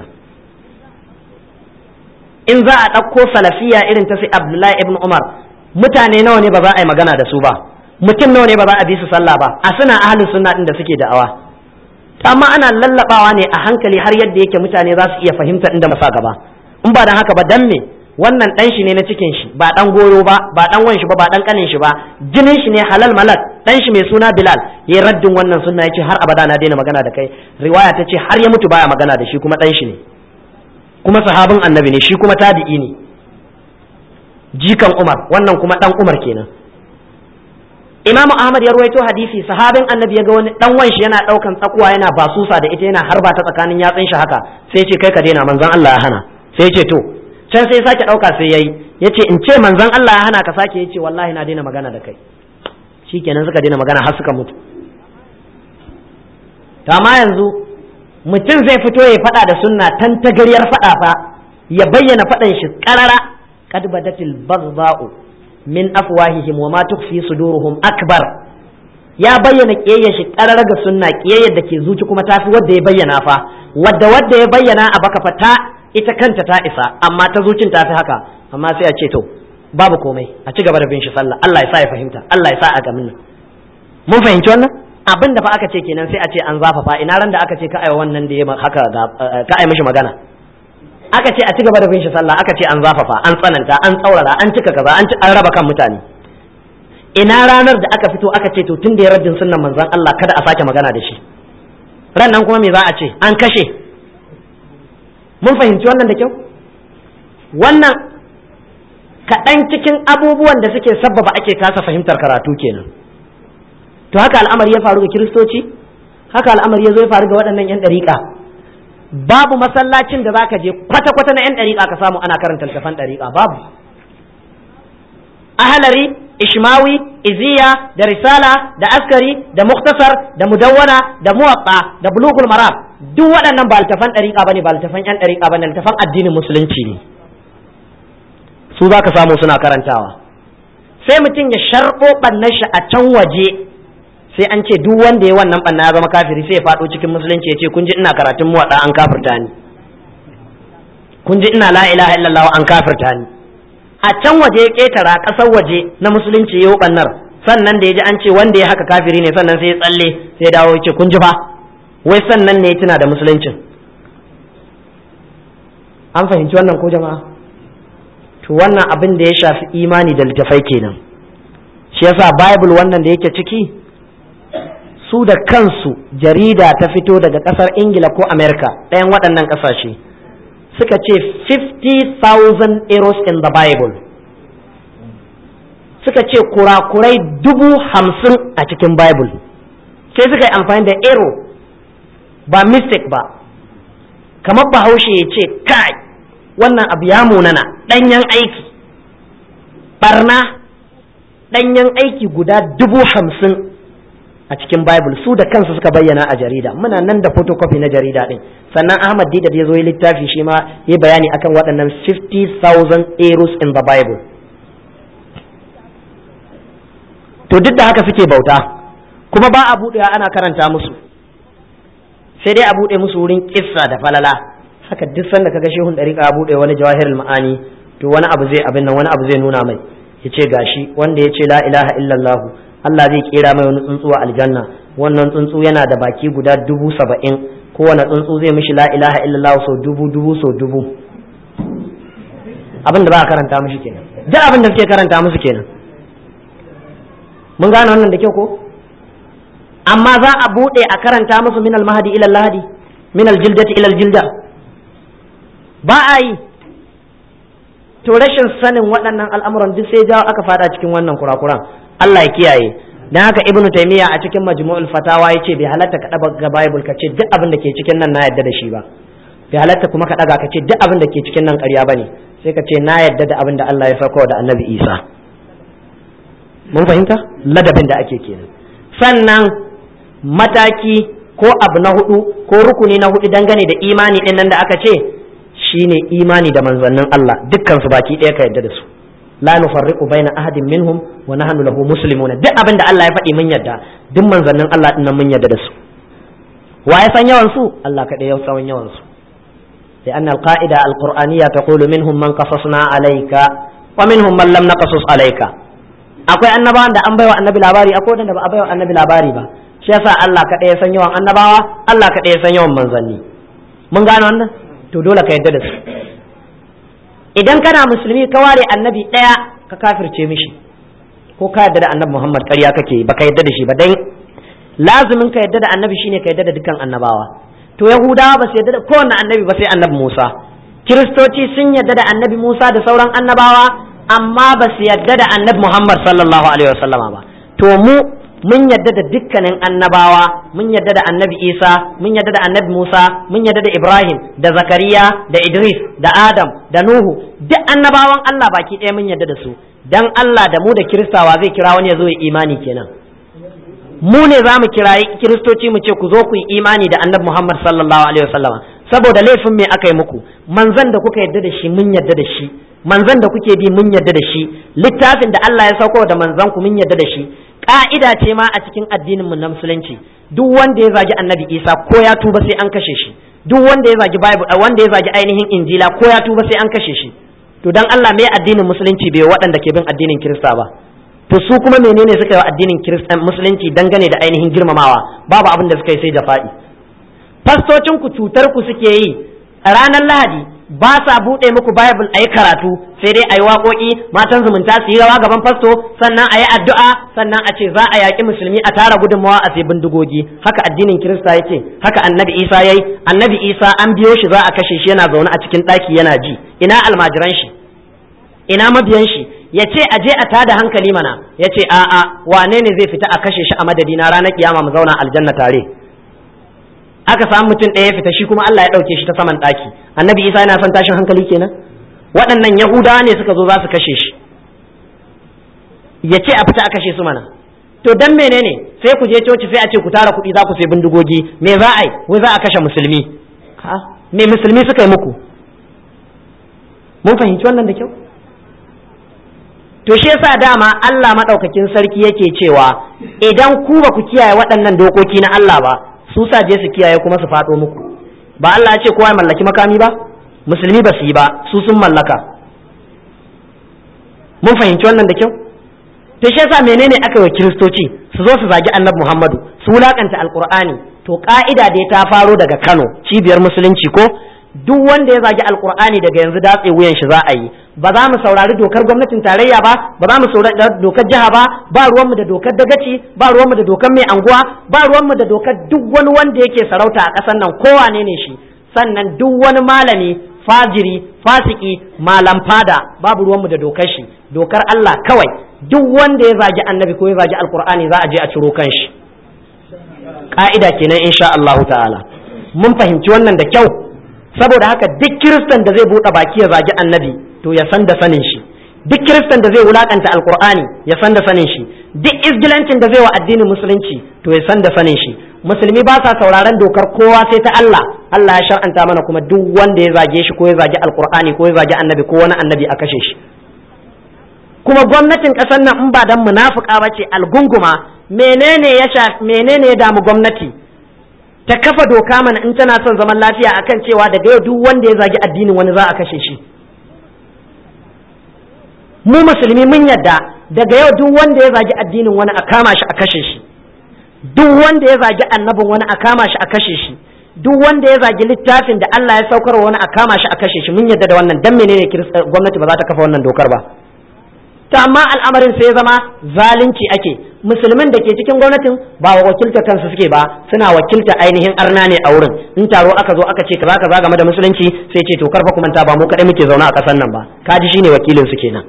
in za a ɗauko salafiya irin ta sai abdullahi ibn umar mutane nawa ne ba za a yi magana da su ba mutum nawa ne ba za a bi su sallah ba a suna ahalin sunna din da suke da'awa amma ana lallabawa ne a hankali har yadda yake mutane za su iya fahimta inda masa gaba in ba dan haka ba dan me wannan dan shi ne na cikin shi ba dan goyo ba ba dan wan shi ba ba dan kanin shi ba jinin shi ne halal malak dan shi mai suna bilal yayi raddin wannan sunna yace har abada na daina magana da kai riwaya ta ce har ya mutu baya magana da shi kuma dan shi ne kuma sahabin annabi ne shi kuma tabi'i ne jikan umar wannan kuma dan umar kenan imamu ahmad ya ruwaito hadisi sahabin annabi ya ga wani dan wanshi yana daukan tsakuwa yana basusa da ita yana harba ta tsakanin yatsun shi haka sai ce kai ka daina manzon Allah ya hana sai ce to can sai sake dauka sai yayi yace in ce manzon Allah ya hana ka sake yace wallahi na daina magana da kai shikenan suka daina magana har suka mutu to amma yanzu mutum zai fito ya fada da sunna tan tagariyar fada fa ya bayyana fadan shi karara kad badatil baghdha'u min afwahihim wa ma tukfi suduruhum akbar ya bayyana kiyayyar shi karar ga sunna kiyayyar da ke zuci kuma tafi wadda ya bayyana fa wadda wadda ya bayyana a baka fa ta ita kanta ta isa amma ta zucin tafi haka amma sai a ce to babu komai a ci gaba da bin shi sallah Allah ya sa ya fahimta Allah ya sa a gamin mun fahimci wannan abin da fa aka ce kenan sai a ce an zafafa ina ran da aka ce ka ai wannan da ya haka ka ai mishi magana aka ce a ci gaba da bin shi sallah aka ce an zafafa an tsananta an tsaurara an cika kaza an an raba kan mutane ina ranar da aka fito aka ce to tun da ya raddin sunnan manzon Allah kada a sake magana da shi ran nan kuma me za a ce an kashe mun fahimci wannan da kyau wannan kaɗan cikin abubuwan da suke sabbaba ake kasa fahimtar karatu kenan to haka al'amari ya faru ga kiristoci haka al'amari ya zo ya faru ga waɗannan 'yan ɗariƙa babu masallacin da zaka je kwata-kwata na 'yan ɗariƙa ka samu ana karanta littafan ɗariƙa babu ahalari ishmawi iziya da risala da askari da muktasar da mudawwana da muwatta da bulugul maram duk waɗannan ba littafan ɗariƙa bane ba littafan 'yan ɗariƙa bane littafan addinin musulunci ne su za ka samu suna karantawa sai mutum ya sharɓo ɓannan shi a can waje sai an ce duk wanda ya wannan ɓanna ya zama kafiri sai ya faɗo cikin musulunci ya ce kun ji ina karatun muwaɗa an kafirta ni kun ji ina la ilaha illallah an kafirta ni a can waje ya ƙetara ƙasar waje na musulunci ya yi ɓannar sannan da ya ji an ce wanda ya haka kafiri ne sannan sai ya tsalle sai ya dawo ya ce kun ji fa wai sannan ne ya tuna da musuluncin an fahimci wannan ko jama'a to wannan abin da ya shafi imani da littafai kenan shi yasa bible wannan da yake ciki su da kansu jarida ta fito daga kasar ingila ko america ɗayan waɗannan ƙasashe suka ce 50,000 errors in the bible suka ce kurakurai dubu hamsin a cikin bible sai suka yi amfani da error ba mistake ba kamar bahaushe ya ce kai wannan abu ya munana ɗanyen aiki barna ɗanyen aiki guda dubu hamsin a cikin bible su da kansu suka bayyana a jarida muna nan da photocopy na jarida ɗin sannan ahmad dida ya zo yi littafi shi ma ya bayani akan waɗannan 50,000 errors in the bible to duk da haka suke bauta kuma ba a buɗewa ana karanta musu sai dai a buɗe musu wurin kissa da falala haka duk sanda kaga shehun dariƙa ya buɗe wani jawahirul ma'ani to wani abu zai abin nan wani abu zai nuna mai ya ce gashi wanda ya ce la ilaha illallah Allah zai kera mai wani tsuntsu a aljanna wannan tsuntsu yana da baki guda dubu saba'in kowane tsuntsu zai mishi la ilaha illallah sau dubu dubu sau dubu abin da ba a karanta mishi kenan duk abin da suke karanta musu kenan mun gane wannan da kyau ko amma za a buɗe a karanta musu min al-mahdi ila al-lahdi min al-jildati ila al-jilda ba a yi to rashin sanin waɗannan al'amuran duk sai jawo aka fada cikin wannan kurakuran Allah ya kiyaye dan haka ibnu taymiya a cikin majmu'ul fatawa yace bai halatta ka daga ga bible ka ce duk abin da ke cikin nan na yadda da shi ba bai halatta kuma ka daga ka ce duk abin da ke cikin nan ƙarya bane sai ka ce na yadda da abin da Allah ya sauko da annabi Isa mun fahimta ladabin da ake kenan sannan mataki ko abu na hudu ko rukuni na hudu dangane da imani din nan da aka ce shine imani da manzannin Allah dukkan su baki ɗaya ka yadda da su la nufarriqu baina ahadin minhum wa nahnu lahu muslimuna duk abin da Allah ya faɗi mun yadda duk manzannin Allah din nan mun yadda da su wa ya san yawan su Allah kaɗai ya san yawan su لأن القاعدة القرآنية تقول منهم من قصصنا عليك ومنهم من لم نقصص عليك akwai annabawan da an baiwa annabi labari akwai wanda ba a baiwa annabi labari ba shi yasa Allah kaɗai ya san yawan annabawa Allah kaɗai ya san yawan manzanni mun gane wannan to dole ka yadda da su idan kana musulmi ka ware annabi ɗaya ka kafirce mishi ko ka yadda da annabi Muhammad ƙarya kake ba ka yadda da shi ba dan lazumin ka yadda da annabi shine ka yadda da dukkan annabawa to yahudawa ba su yadda da kowanne annabi ba sai annabi Musa kiristoci sun yadda da annabi Musa da sauran annabawa amma ba su yadda da annabi Muhammad sallallahu alaihi wasallama ba to mu mun yadda da dukkanin annabawa mun yadda da annabi Isa mun yadda da annabi Musa mun yadda da Ibrahim da Zakariya da Idris da Adam da Nuhu duk annabawan Allah baki ɗaya mun yadda da su dan Allah da mu da kiristawa zai kira wani ya zo ya imani kenan mu ne za mu kirayi kiristoci mu ce ku zo ku yi imani da annabi Muhammad sallallahu alaihi wasallama saboda laifin me aka yi muku manzan da kuka yadda da shi mun yadda da shi manzan da kuke bi mun yadda da shi littafin da Allah ya sauko da manzan ku mun yadda da shi ka'ida ce ma a cikin addinin mu na musulunci duk wanda ya zagi annabi Isa ko ya tuba sai an kashe shi duk wanda ya zagi bible wanda ya zagi ainihin injila ko ya tuba sai an kashe shi to dan Allah me addinin musulunci bai waɗanda ke bin addinin kirista ba to su kuma menene suka yi wa addinin kirista musulunci dangane da ainihin girmamawa babu abin da suka yi sai jafa'i fastocin ku cutar ku suke yi a ranar lahadi ba sa buɗe muku bible a yi karatu sai dai a yi waƙoƙi matan zumunta su yi rawa gaban fasto sannan a yi addu'a sannan a ce za a yaƙi musulmi a tara gudunmawa a sai bindigogi haka addinin kirista yake haka annabi isa yayi annabi isa an biyo shi za a kashe shi yana zaune a cikin ɗaki yana ji ina almajiran shi ina mabiyan shi ya ce a je a tada hankali mana ya ce a'a wane ne zai fita a kashe shi a madadina ranar kiyama mu zauna aljanna tare aka samu mutum ɗaya ya fita shi kuma Allah ya ɗauke shi ta saman ɗaki annabi isa yana son tashin hankali kenan waɗannan yahudawa ne suka zo za su kashe shi ya ce a fita a kashe su mana to dan menene sai ku je coci sai a ce ku tara kuɗi za ku sai bindigogi me za a yi wai za a kashe musulmi ha me musulmi suka yi muku mun fahimci wannan da kyau to shi yasa dama Allah madaukakin sarki yake cewa idan ku ba ku kiyaye waɗannan dokoki na Allah ba su sa je su kiyaye kuma su faɗo muku ba Allah ya ce kowa ya mallaki makami ba musulmi ba su yi ba su sun mallaka mun fahimci wannan da kyau to shi yasa menene aka yi kiristoci su zo su zagi annabi Muhammadu su wulakanta alqur'ani to ka'ida dai ta faro daga Kano cibiyar musulunci ko duk wanda ya zagi alqur'ani daga yanzu datse wuyan shi za a yi ba za mu saurari dokar gwamnatin tarayya ba ba za mu saurari dokar jiha ba ba ruwanmu da dokar dagaci ba ruwanmu da dokar mai anguwa ba ruwanmu da dokar duk wani wanda yake sarauta a ƙasar nan kowane ne shi sannan duk wani malami fajiri fasiki malam fada babu ruwanmu da dokar shi dokar Allah kawai duk wanda ya zagi annabi ko ya zagi alkur'ani za a je a ciro kan shi ka'ida kenan insha Allah ta'ala mun fahimci wannan da kyau saboda haka duk kiristan da zai buɗe baki ya zagi annabi to ya san da sanin shi duk kiristan da zai wulakanta alkur'ani ya san da sanin shi duk isgilancin da zai wa addinin musulunci to ya san da sanin shi musulmi ba sa sauraron dokar kowa sai ta Allah Allah ya shar'anta mana kuma duk wanda ya zage shi ko ya zage alkur'ani ko ya zage annabi ko wani annabi a kashe shi kuma gwamnatin ƙasar nan in ba dan munafuka ba ce algunguma menene ya menene ya damu gwamnati ta kafa doka mana in tana son zaman lafiya akan cewa daga yau duk wanda ya zagi addinin wani za a kashe shi mu musulmi mun yadda daga yau duk wanda ya zagi addinin wani a kama shi a kashe shi duk wanda ya zagi annabin wani a kama shi a kashe shi duk wanda ya zagi littafin da Allah ya saukar wani a kama shi a kashe shi mun yadda da wannan dan menene gwamnati ba za ta kafa wannan dokar ba ta amma al'amarin sai ya zama zalunci ake musulmin da ke cikin gwamnatin ba wa wakilta kansu suke ba suna wakilta ainihin arna ne a wurin in taro aka zo aka ce kaza kaza game da musulunci sai ce to karfa kuma ta ba mu kadai muke zaune a kasan nan ba kaji shine wakilin su kenan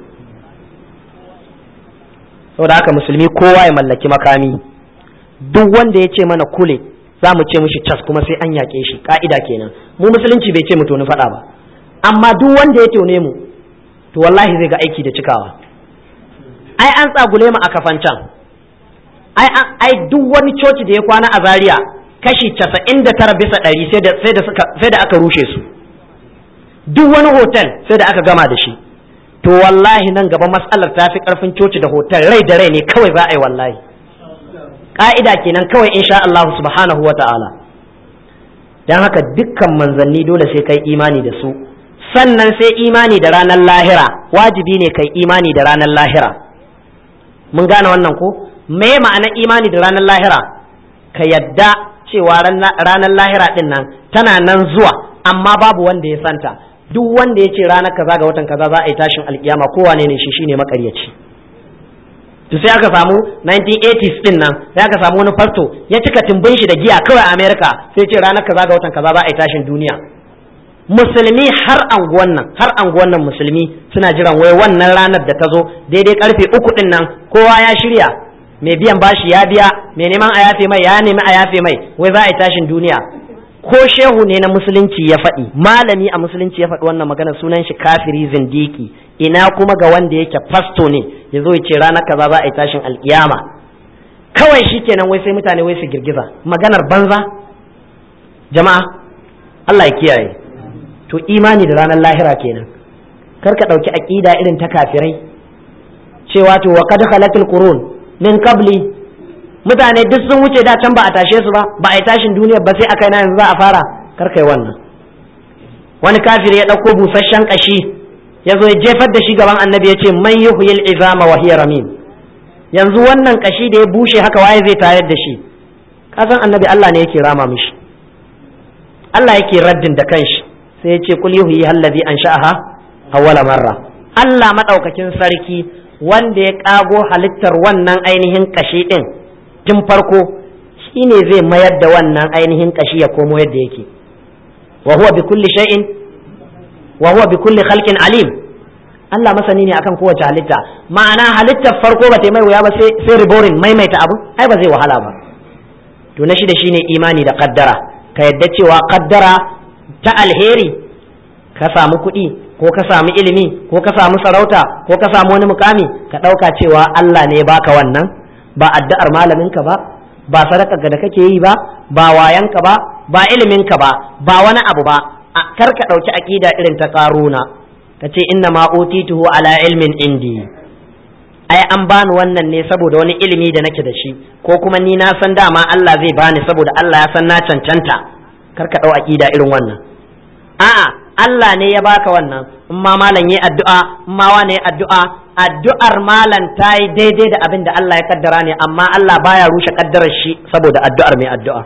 saboda haka musulmi kowa ya mallaki makami duk wanda ya ce mana kule za mu ce mishi cas kuma sai an yaƙe shi ka'ida kenan mu musulunci bai ce mu toni faɗa ba amma duk wanda ya tone mu to wallahi zai ga aiki da cikawa ai an tsagule mu a kafancan ai ai duk wani coci da ya kwana a zaria kashi casa'in da tara bisa ɗari sai da aka rushe su duk wani hotel sai da aka gama da shi to wallahi nan gaba matsalar ta fi ƙarfin coci da hotel rai da rai ne kawai za a yi wallahi ƙa'ida kenan kawai insha Allah subhanahu wa ta'ala don haka dukkan manzanni dole sai kai imani da su sannan sai imani da ranar lahira wajibi ne kai imani da ranar lahira mun gane wannan ko me ma'anar imani da ranar lahira ka yadda cewa ranar lahira din nan tana nan zuwa amma babu wanda ya santa duk wanda ya ce ranar kaza ga watan kaza za a yi tashin alkiyama kowane ne shi shine makaryaci to sai aka samu 1980s din nan sai aka samu wani fasto ya cika tumbin shi da giya kawai a America sai ce ranar kaza ga watan kaza za a yi tashin duniya musulmi har anguwan nan har anguwan nan musulmi suna jiran wai wannan ranar da ta zo daidai karfe uku din nan kowa ya shirya mai biyan bashi ya biya mai neman a yafe mai ya nemi a yafe mai wai za a yi tashin duniya ko shehu ne na musulunci ya faɗi malami a musulunci ya faɗi wannan magana sunan shi kafiri zindiki ina kuma ga wanda yake fasto ne ya zo ya ce ranar kaza za a yi tashin alkiyama kawai shi kenan wai sai mutane wai su girgiza maganar banza jama'a Allah ya kiyaye to imani da ranar lahira kenan kar ka ɗauki aƙida irin ta kafirai cewa to wa kad khalatul qurun min qabli mutane duk sun wuce da can ba a tashe su ba ba a yi tashin duniya ba sai a kai na yanzu za a fara kar kai wannan wani kafiri ya ɗauko busasshen ƙashi ya zo ya jefar da shi gaban annabi ya ce man yuhyil izama wa hiya ramim yanzu wannan ƙashi da ya bushe haka waye zai tayar da shi kasan annabi Allah ne yake rama mishi Allah yake raddin da kanshi sai sai ya ce kul yuhyi allazi ansha'aha awwala marra Allah madaukakin sarki wanda ya kago halittar wannan ainihin kashi din tun farko shine zai mayar da wannan ainihin kashi ya komo yadda yake wa huwa bi kulli shay'in wa huwa bi kulli khalqin alim Allah masani ne akan kowace halitta ma'ana halittar farko ba ta mai wuya ba sai sai riborin maimaita abu ai ba zai wahala ba to na shida shine imani da kaddara ka yadda cewa kaddara ta alheri ka samu kuɗi ko ka samu ilimi ko ka samu sarauta ko ka samu wani mukami ka ɗauka cewa Allah ne ya baka wannan ba addu'ar malaminka ba ba sadaka da kake yi ba ba wayanka ba ba iliminka ba ba wani abu ba kar ka ɗauki aƙida irin ta ƙaruna ka ce inna ma utituhu ala ilmin indi ai an bani wannan ne saboda wani ilimi da nake da shi ko kuma ni na san dama Allah zai bani saboda Allah ya san na cancanta kar ka ɗau aƙida irin wannan a'a Allah ne ya baka wannan in ma malam yi addu'a in ma wane yi addu'a addu'ar malam ta yi daidai da abin da Allah ya kaddara ne amma Allah baya rushe kaddarar shi saboda addu'ar mai addu'a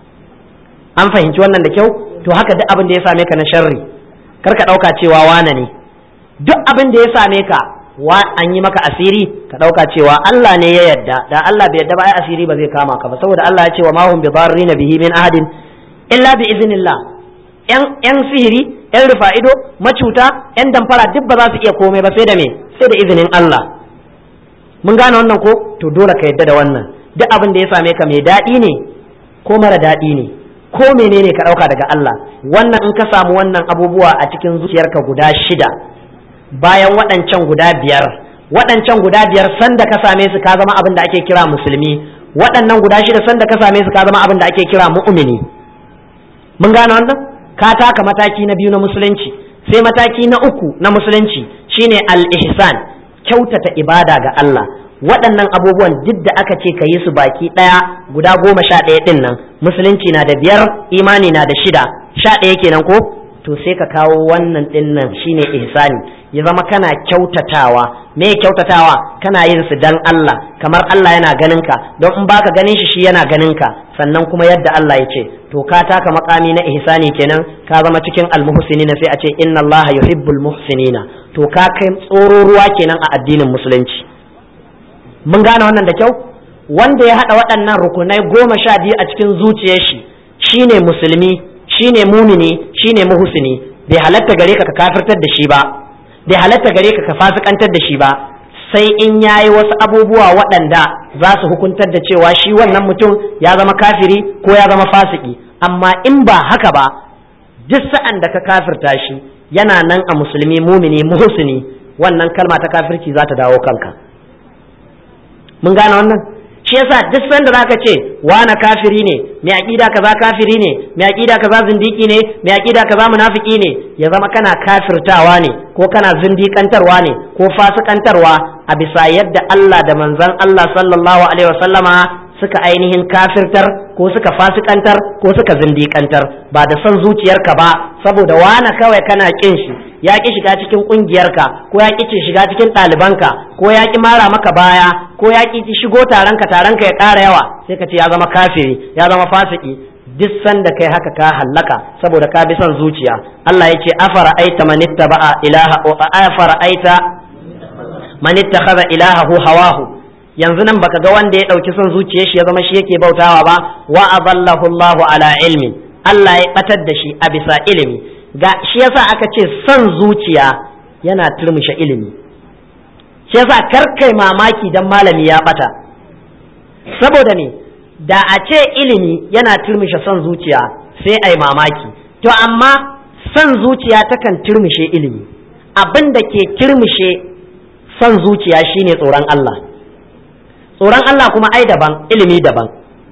an fahimci wannan da kyau to haka duk abin da ya same ka na sharri kar ka ɗauka cewa wane ne duk abin da ya same ka wa an yi maka asiri ka ɗauka cewa Allah ne ya yadda da Allah bai yadda ba ai asiri ba zai kama ka ba saboda Allah ya ce wa ma hum bi darrina bihi min ahadin illa bi iznillah yan sihiri yan rufa'ido macuta yan damfara duk ba za su iya komai ba sai da me sai da izinin Allah mun gane wannan ko to dole ka yadda da wannan duk abin da ya same ka mai daɗi ne ko mara daɗi ne ko menene ka ɗauka daga Allah wannan in ka samu wannan abubuwa a cikin zuciyarka guda shida bayan waɗancan guda biyar waɗancan guda biyar sanda ka same su ka zama abin da ake kira musulmi waɗannan guda shida sanda ka same su ka zama abin da ake kira mu'mini mun gane wannan ka taka mataki na biyu na musulunci sai mataki na uku na musulunci shine al-ihsan kyautata ibada ga Allah waɗannan abubuwan duk da aka ce ka yi su baki ɗaya guda goma sha ɗaya ɗin nan musulunci na da biyar imani na da shida sha ɗaya kenan ko to sai ka kawo wannan ɗin nan shine ihsani ya zama kana kyautatawa me kyautatawa kana yin su dan Allah kamar Allah yana ganin ka don in baka ganin shi shi yana ganin ka sannan kuma yadda Allah ya ce to ka taka makami na ihsani kenan ka zama cikin almuhsinina sai a ce inna Allah yuhibbul muhsinina to ka kai tsoro ruwa kenan a addinin musulunci mun gane wannan da kyau wanda ya haɗa waɗannan rukunai goma sha biyu a cikin zuciyar shi shine musulmi shine mumini shine muhsini bai halatta gare ka ka kafirtar da shi ba bai halatta gare ka ka fasikantar da shi ba sai in yayi wasu abubuwa waɗanda za su hukuntar da cewa shi wannan mutum ya zama kafiri ko ya zama fasiki amma in ba haka ba duk sa'an da ka kafirta shi yana nan a musulmi mumini muhsini wannan kalma ta kafirci za ta dawo kanka mun gane wannan shi yasa duk sanda zaka ce wani kafiri ne mai aqida kaza kafiri ne mai aqida kaza zindiki ne mai aqida kaza munafiki ne ya zama kana kafirtawa ne ko kana zindikantarwa ne ko fasikantarwa a bisa yadda Allah da manzon Allah sallallahu alaihi wasallama suka ainihin kafirtar ko suka fasikantar ko suka zindikantar ba da son zuciyarka ba saboda wana kawai kana kin shi ya ki shiga cikin kungiyarka ko ya ki shiga cikin ɗalibanka ko ya ki mara maka baya ko ya ki shigo taronka taronka ya ƙara yawa sai ka ce ya zama kafiri ya zama fasiki duk sanda kai haka ka hallaka saboda ka bi son zuciya Allah ya ce afara aita man ittaba'a ilaha afara aita man ittakhadha ilahahu hawahu yanzu nan baka ga wanda ya ɗauki son zuciyar shi ya zama shi yake bautawa ba wa adallahu Allahu ala ilmin Allah ya batar da shi a bisa ilimi ga shi yasa aka ce son zuciya yana turmushe ilimi shi yasa karkai mamaki dan malami ya bata saboda me da a ce ilimi yana turmushe son zuciya sai ai mamaki to amma son zuciya takan turmushe ilimi abin da ke turmushe son zuciya shine tsoron Allah tsoron Allah kuma ai daban ilimi daban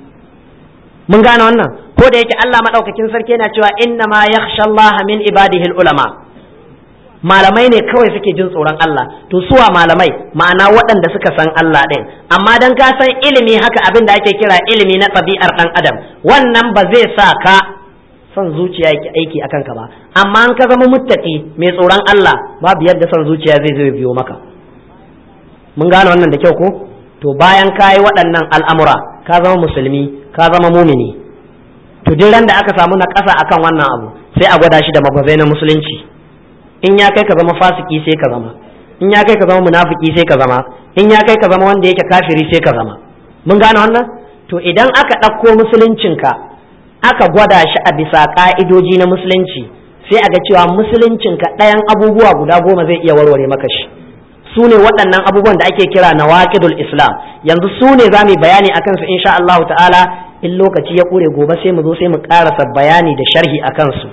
mun gane wannan ko da yake Allah madaukakin sarki yana cewa inna ma yakhsha Allah min ibadihi ulama malamai ne kawai suke jin tsoron Allah to suwa malamai ma'ana waɗanda suka san Allah ɗin amma dan ka san ilimi haka abin da ake kira ilimi na ɗabi'ar ɗan adam wannan ba zai sa ka son zuciya yake aiki a kanka ba amma an ka zama muttaki mai tsoron Allah babu yadda son zuciya zai zo biyo maka mun gane wannan da kyau ko to bayan ka yi waɗannan al'amura ka zama musulmi ka zama mumini to duk ran da aka samu na ƙasa akan wannan abu sai a gwada shi da magwazai na musulunci in ya kai ka zama fasiki sai ka zama in ya kai ka zama munafiki sai ka zama in ya kai ka zama wanda yake kafiri sai ka zama mun gane wannan to idan aka ɗauko musuluncinka aka gwada shi a bisa ƙa'idoji na musulunci sai a ga cewa musuluncinka ɗayan abubuwa guda goma zai iya warware maka shi su ne waɗannan abubuwan da ake kira na waƙidul islam yanzu su ne za mu bayani a kansu insha Allah ta'ala in lokaci ya ƙure gobe sai mu zo sai mu ƙarasa bayani da sharhi a kansu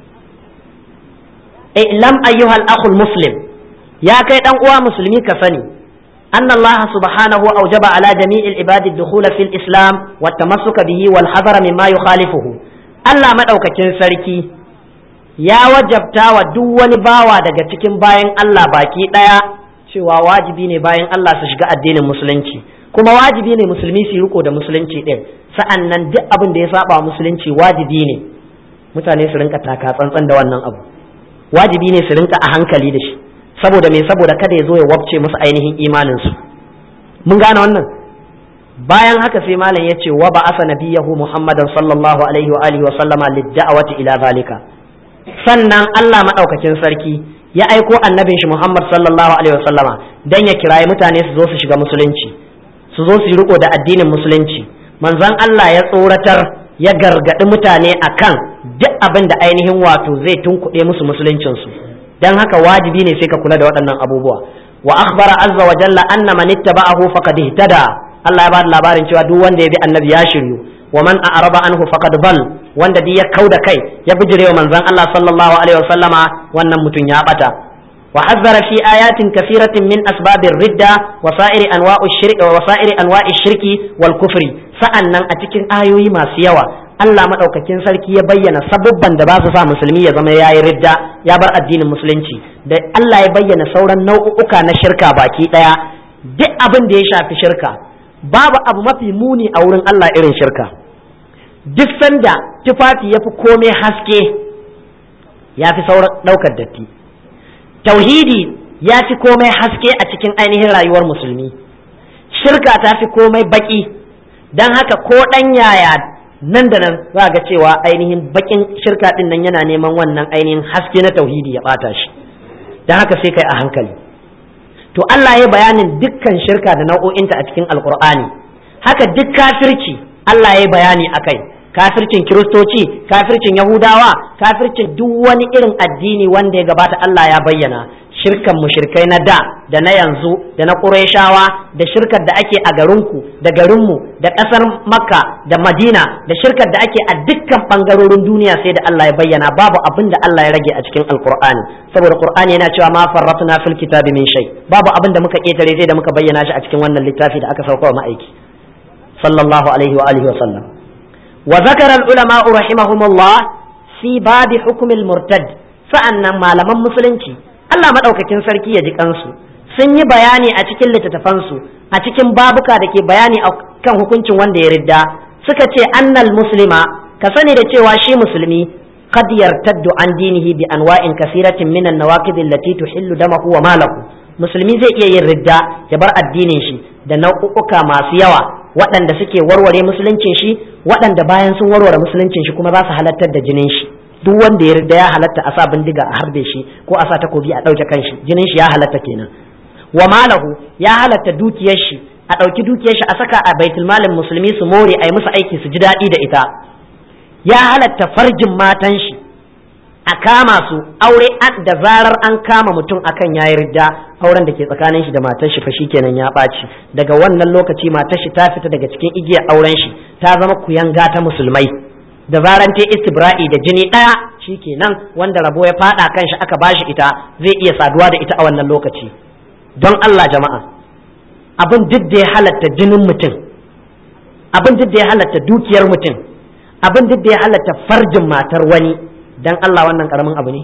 lam ayyuhal akhul muslim ya kai ɗan uwa musulmi ka sani أن الله سبحانه أوجب على جميع العباد الدخول في الإسلام والتمسك به والحذر مما يخالفه Allah maɗaukakin sarki ya wajabta wa duk wani bawa daga cikin bayan Allah baki ɗaya cewa wajibi ne bayan Allah su shiga addinin musulunci kuma wajibi ne musulmi su riko da musulunci ɗin sa'an nan duk abin da ya saba musulunci wajibi ne mutane su rinka taka tsantsan da wannan abu wajibi ne su rinka a hankali da shi saboda me saboda kada ya zo ya wabce musu ainihin imaninsu mun gane wannan bayan haka sai malam ya ce wa ba asa nabiyahu muhammadan sallallahu alaihi wa alihi wa sallama lidda'awati ila zalika sannan Allah madaukakin sarki ya aiko annabin shi muhammad sallallahu alaihi wa sallama dan ya kirayi mutane su zo su shiga musulunci su zo su yi riko da addinin musulunci manzon Allah ya tsoratar ya gargadi mutane akan duk abin da ainihin wato zai tunkuɗe musu musuluncinsu dan haka wajibi ne sai ka kula da waɗannan abubuwa wa akhbara azza wa jalla anna man ittaba'ahu faqad ihtada Allah ya ba da labarin cewa duk wanda ya bi annabi ya shiryu wa man a'raba anhu faqad bal wanda duk ya kauda kai ya bijire wa manzon Allah sallallahu alaihi wasallama wannan mutum ya bata wa hazzara fi ayatin kathiratin min asbabir ridda wa sa'iri anwa'u shirki wa sa'iri anwa'i shirki wal kufri sa'annan a cikin ayoyi masu yawa Allah maɗaukakin sarki ya bayyana sabubban da ba su sa musulmi ya zama ya yi ridda ya bar addinin musulunci da Allah ya bayyana sauran nau'uka na shirka baki ɗaya duk abin da ya shafi shirka babu abu mafi muni a wurin Allah irin shirka duk sanda tufafi ya fi komai haske ya fi sauran ɗaukar datti tauhidi ya fi komai haske a cikin ainihin rayuwar musulmi shirka ta fi komai baki don haka ko ɗan yaya nan da nan za ga cewa ainihin bakin shirka din nan yana neman wannan ainihin haske na tauhidi ya bata shi don haka sai kai a hankali to Allah ya bayanin dukkan shirka da nau'o'inta a cikin alkur'ani haka duk kafirci Allah ya bayani akai kafircin kiristoci kafircin yahudawa kafircin duk wani irin addini wanda ya gabata Allah ya bayyana shirkan mushrikai na da da na yanzu da na ƙurayshawa da shirkar da ake a garinku da garinmu da ƙasar makka da madina da shirkar da ake a dukkan ɓangarorin duniya sai da Allah ya bayyana babu abin da Allah ya rage a cikin alkur'ani saboda qur'ani yana cewa ma farratna fil kitabi min shay babu abin da muka ketare sai da muka bayyana shi a cikin wannan littafi da aka sauka wa ma'aiki sallallahu alaihi wa alihi wa sallam wa zakara al ulama rahimahumullah fi babi hukm al murtad sa'annan malaman musulunci Allah maɗaukakin sarki ya ji kansu sun yi bayani a cikin littattafansu a cikin babuka da ke bayani a kan hukuncin wanda ya ridda suka ce annal muslima ka sani da cewa shi musulmi qad yartaddu an dinihi bi anwa'in kasiratin min an-nawaqid allati tuhillu damahu wa malahu musulmi zai iya yin ridda ya bar addinin shi da nau'uka masu yawa waɗanda suke warware musuluncin shi waɗanda bayan sun warware musuluncin shi kuma za su halattar da jinin shi duk wanda ya yarda ya halatta a sa bindiga a harbe shi ko a sa takobi a ɗauke kanshi jinin shi ya halatta kenan wa malahu ya halatta dukiyar shi a ɗauki dukiyar shi a saka a baitul malin musulmi su more a yi musu aiki su ji daɗi da ita ya halatta farjin matan shi a kama su aure da zarar an kama mutum akan ya yarda auren da ke tsakanin shi da matar shi fa kenan ya ɓaci daga wannan lokaci matar shi ta fita daga cikin igiyar auren shi ta zama kuyanga ta musulmai da zaran ta istibra'i da jini ɗaya kenan wanda rabo ya faɗa kan shi aka bashi ita zai iya saduwa da ita a wannan lokaci don Allah jama'a abin duk da ya halatta jinin mutum abin duk da ya halatta dukiyar mutum abin duk da ya halatta farjin matar wani dan Allah wannan karamin abu ne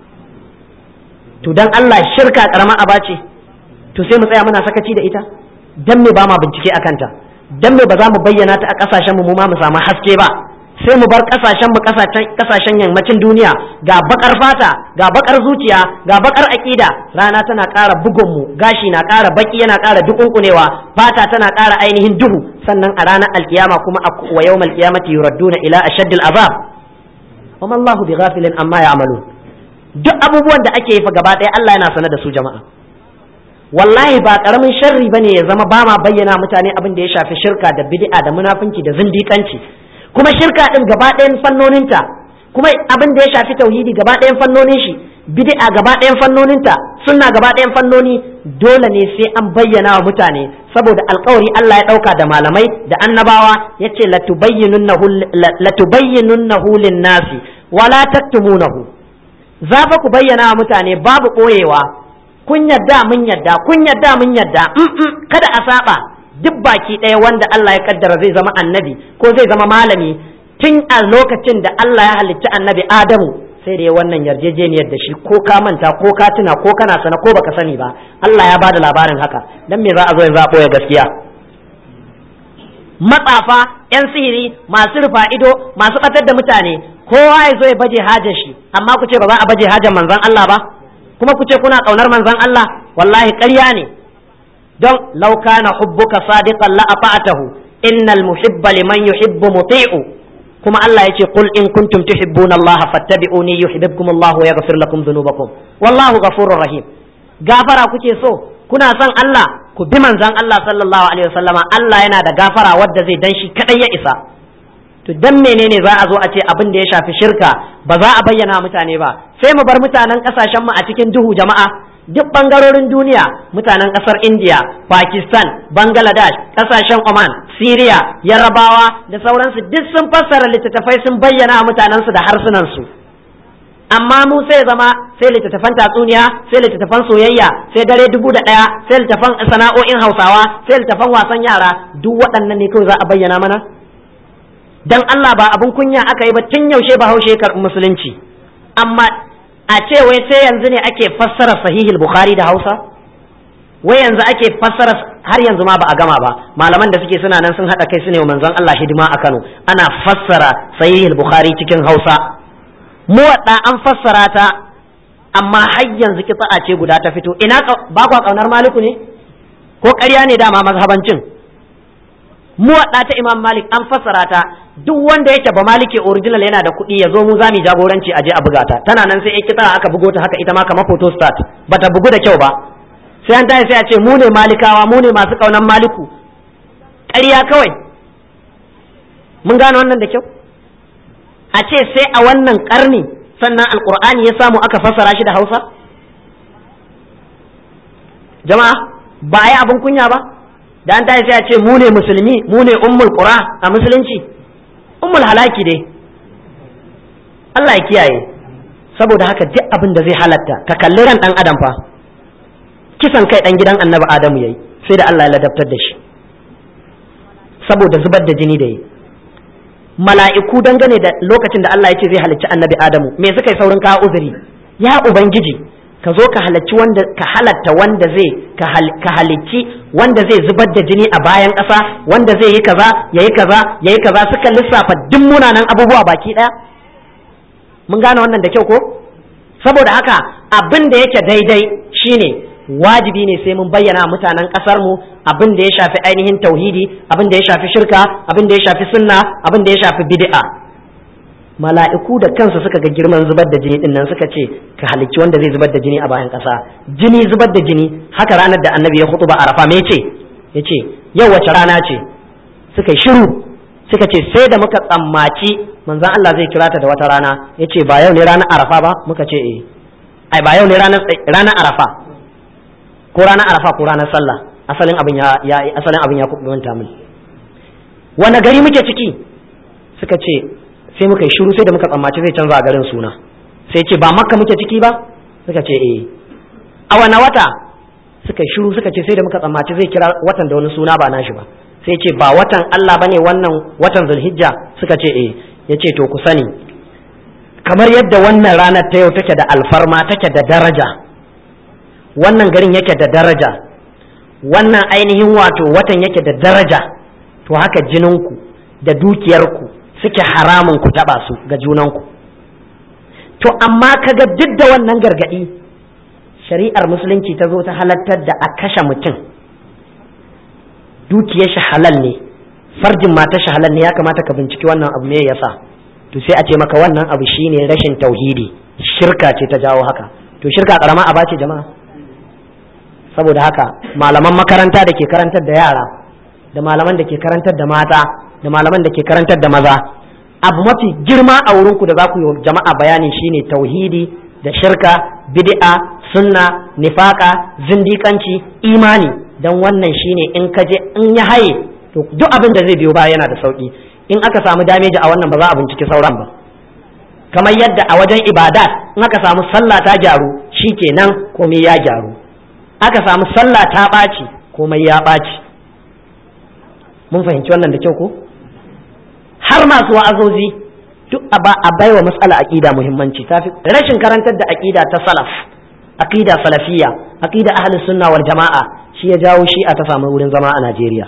to dan Allah shirka karamin aba ce to sai mu tsaya muna sakaci da ita dan me ba ma bincike akan ta dan me ba za mu bayyana ta a kasashen mu mu ma mu samu haske ba sai mu bar kasashen mu kasashen yammacin duniya ga bakar fata ga bakar zuciya ga bakar aƙida rana tana ƙara bugun mu gashi na ƙara baki yana ƙara dukunkunewa fata tana ƙara ainihin duhu sannan a ranar alkiyama kuma wa yawmal qiyamati yuradduna ila ashaddil azab wa ma Allahu bighafilin amma ya'malun duk abubuwan da ake yi fa gaba ɗaya Allah yana sanar da su jama'a wallahi ba karamin sharri bane ya zama ba ma bayyana mutane abin da ya shafi shirka da bid'a da munafunci da zindikanci kuma shirka din gaba ɗayan fannoninta kuma abin da ya shafi tauhidi gaba ɗayan fannonin shi bid'a gaba ɗayan fannoninta sunna gaba ɗayan fannoni dole ne sai an bayyana wa mutane saboda alkawari Allah ya ɗauka da malamai da annabawa yace latubayyinunnahu lin-nasi wala taktumunahu za fa ku bayyana wa mutane babu ɓoyewa kun yadda mun yadda kun yadda mun yadda kada a saba duk baki ɗaya wanda Allah ya kaddara zai zama annabi ko zai zama malami tun a lokacin da Allah ya halicci annabi Adamu sai da ya wannan yarjejeniyar da shi ko ka manta ko ka tuna ko kana sana ko baka sani ba Allah ya bada labarin haka dan me za a zo yanzu a ɓoye gaskiya matsafa 'yan sihiri masu rufa ido masu ɓatar da mutane kowa ya zo ya baje hajar shi amma ku ce ba za a baje hajar manzon Allah ba kuma ku ce kuna ƙaunar manzon Allah wallahi ƙarya ne don law kana hubbuka sadiqan la ata'tahu innal muhibba liman yuhibbu muti'u kuma Allah yace qul in kuntum tuhibbuna Allah fattabi'uni yuhibbukum Allah wa yaghfir lakum dhunubakum wallahu ghafurur rahim gafara kuke so kuna son Allah ku bi manzon Allah sallallahu alaihi wasallama Allah yana da gafara wadda zai dan shi kadai ya isa to dan menene za a zo a ce abin da ya shafi shirka ba za a bayyana mutane ba sai mu bar mutanen kasashen mu a cikin duhu jama'a duk bangarorin duniya mutanen kasar India Pakistan Bangladesh kasashen Oman Syria Yarabawa da sauransu duk sun fassara littattafai sun bayyana mutanensu da harsunan su amma mu sai zama sai littattafan tatsuniya sai littattafan soyayya sai dare dubu da ɗaya sai littattafan sana'o'in hausawa sai littattafan wasan yara duk waɗannan ne kawai za a bayyana mana dan Allah ba abun kunya aka yi ba tun yaushe ba haushe karɓi musulunci amma a ce wai sai yanzu ne ake fassara sahihul bukhari da hausa wai yanzu ake fassara har yanzu ma ba a gama ba malaman da suke suna nan sun haɗa kai su ne manzon Allah hidima a Kano ana fassara sahihul bukhari cikin hausa muwadda an fassara ta amma har yanzu kitsa ce guda ta fito ina ba kwa kaunar maliku ne ko ƙarya ne dama mazhabancin muwadda ta imam malik an fassara ta duk wanda yake ba maliki original yana da kuɗi ya zo mu za mu jagoranci a je a buga ta tana nan sai kitsa aka bugo ta haka ita ma kamar photo start bata bugu da kyau ba sai an tashi sai a ce mu ne malikawa mu ne masu kaunar maliku ƙarya kawai mun gane wannan da kyau a ce sai a wannan karni sannan alkur'ani ya samu aka fassara shi da hausa jama'a ba a yi abin kunya ba da an tashi sai a ce mu ne musulmi mu ne ummul qura a musulunci ummul halaki dai Allah ya kiyaye saboda haka duk abin da zai halatta ka kalli ran dan adam fa kisan kai dan gidan annabi adamu yayi sai da Allah ya ladabtar da shi saboda zubar da jini da yi mala'iku dangane da lokacin da Allah ya ce zai halicci annabi Adamu me suka yi saurin kawo uzuri ya ubangiji ka zo ka halarci wanda ka halatta wanda zai ka halicci wanda zai zubar da jini a bayan ƙasa wanda zai yi kaza yayi kaza yayi kaza suka lissafa duk munanan abubuwa baki ɗaya mun gane wannan da kyau ko saboda haka abin da yake daidai shine wajibi ne sai mun bayyana mutanen kasar mu abin da ya shafi ainihin tauhidi abin da ya shafi shirka abin da ya shafi sunna abin da ya shafi bid'a mala'iku da kansu suka ga girman zubar da jini dinnan suka ce ka halicci wanda zai zubar da jini a bayan kasa jini zubar da jini haka ranar da annabi ya hutuba arafa me yace yace yau wace rana ce suka yi shiru suka ce sai da muka tsammaci manzon Allah zai kira ta da wata rana yace ba yau ne ranar arafa ba muka ce eh ai ba yau ne ranar arafa ko ranar arafa ko ranar sallah asalin abin ya ya asalin abin ya kubanta min wani gari muke ciki suka ce sai muka yi shiru sai da muka tsammaci zai canza garin suna sai ce ba makka muke ciki ba suka ce eh a wani wata suka yi shiru suka ce sai da muka tsammaci zai kira watan da wani suna ba nashi ba sai ce ba watan Allah bane wannan watan zulhijja suka ce eh yace to ku sani kamar yadda wannan ranar ta yau take da alfarma take da daraja wannan garin yake da daraja wannan ainihin wato watan yake da daraja to haka jininku da dukiyarku suke haramun ku taba su ga junanku to amma kaga duk da wannan gargadi shari'ar musulunci ta zo ta halattar da a kashe mutum dukiyar shi halal ne farjin mata shi halal ne ya kamata ka binciki wannan abu me yasa to sai a ce maka wannan abu shine rashin tauhidi shirka ce ta jawo haka to shirka karama aba ce jama'a saboda haka malaman makaranta da ke karantar da yara da malaman da ke karantar da mata da malaman da ke karantar da maza abu mafi girma a wurinku da za ku yi jama'a bayani shine tauhidi da shirka bid'a sunna nifaka zindikanci imani dan wannan shine in ka je in ya haye to duk abin da zai biyo baya yana da sauki in aka samu dameji a wannan ba za a binciki sauran ba kamar yadda a wajen ibadat in aka samu sallah ta gyaru shikenan komai ya gyaru aka samu sallah ta ɓaci komai ya ɓaci mun fahimci wannan da kyau ko har masu wa'azozi duk a ba a baiwa matsala aqida muhimmanci tafi rashin karantar da aqida ta salaf aqida salafiyya aqida ahlus sunna wal jama'a shi ya jawo shi a ta samu wurin zama a Najeriya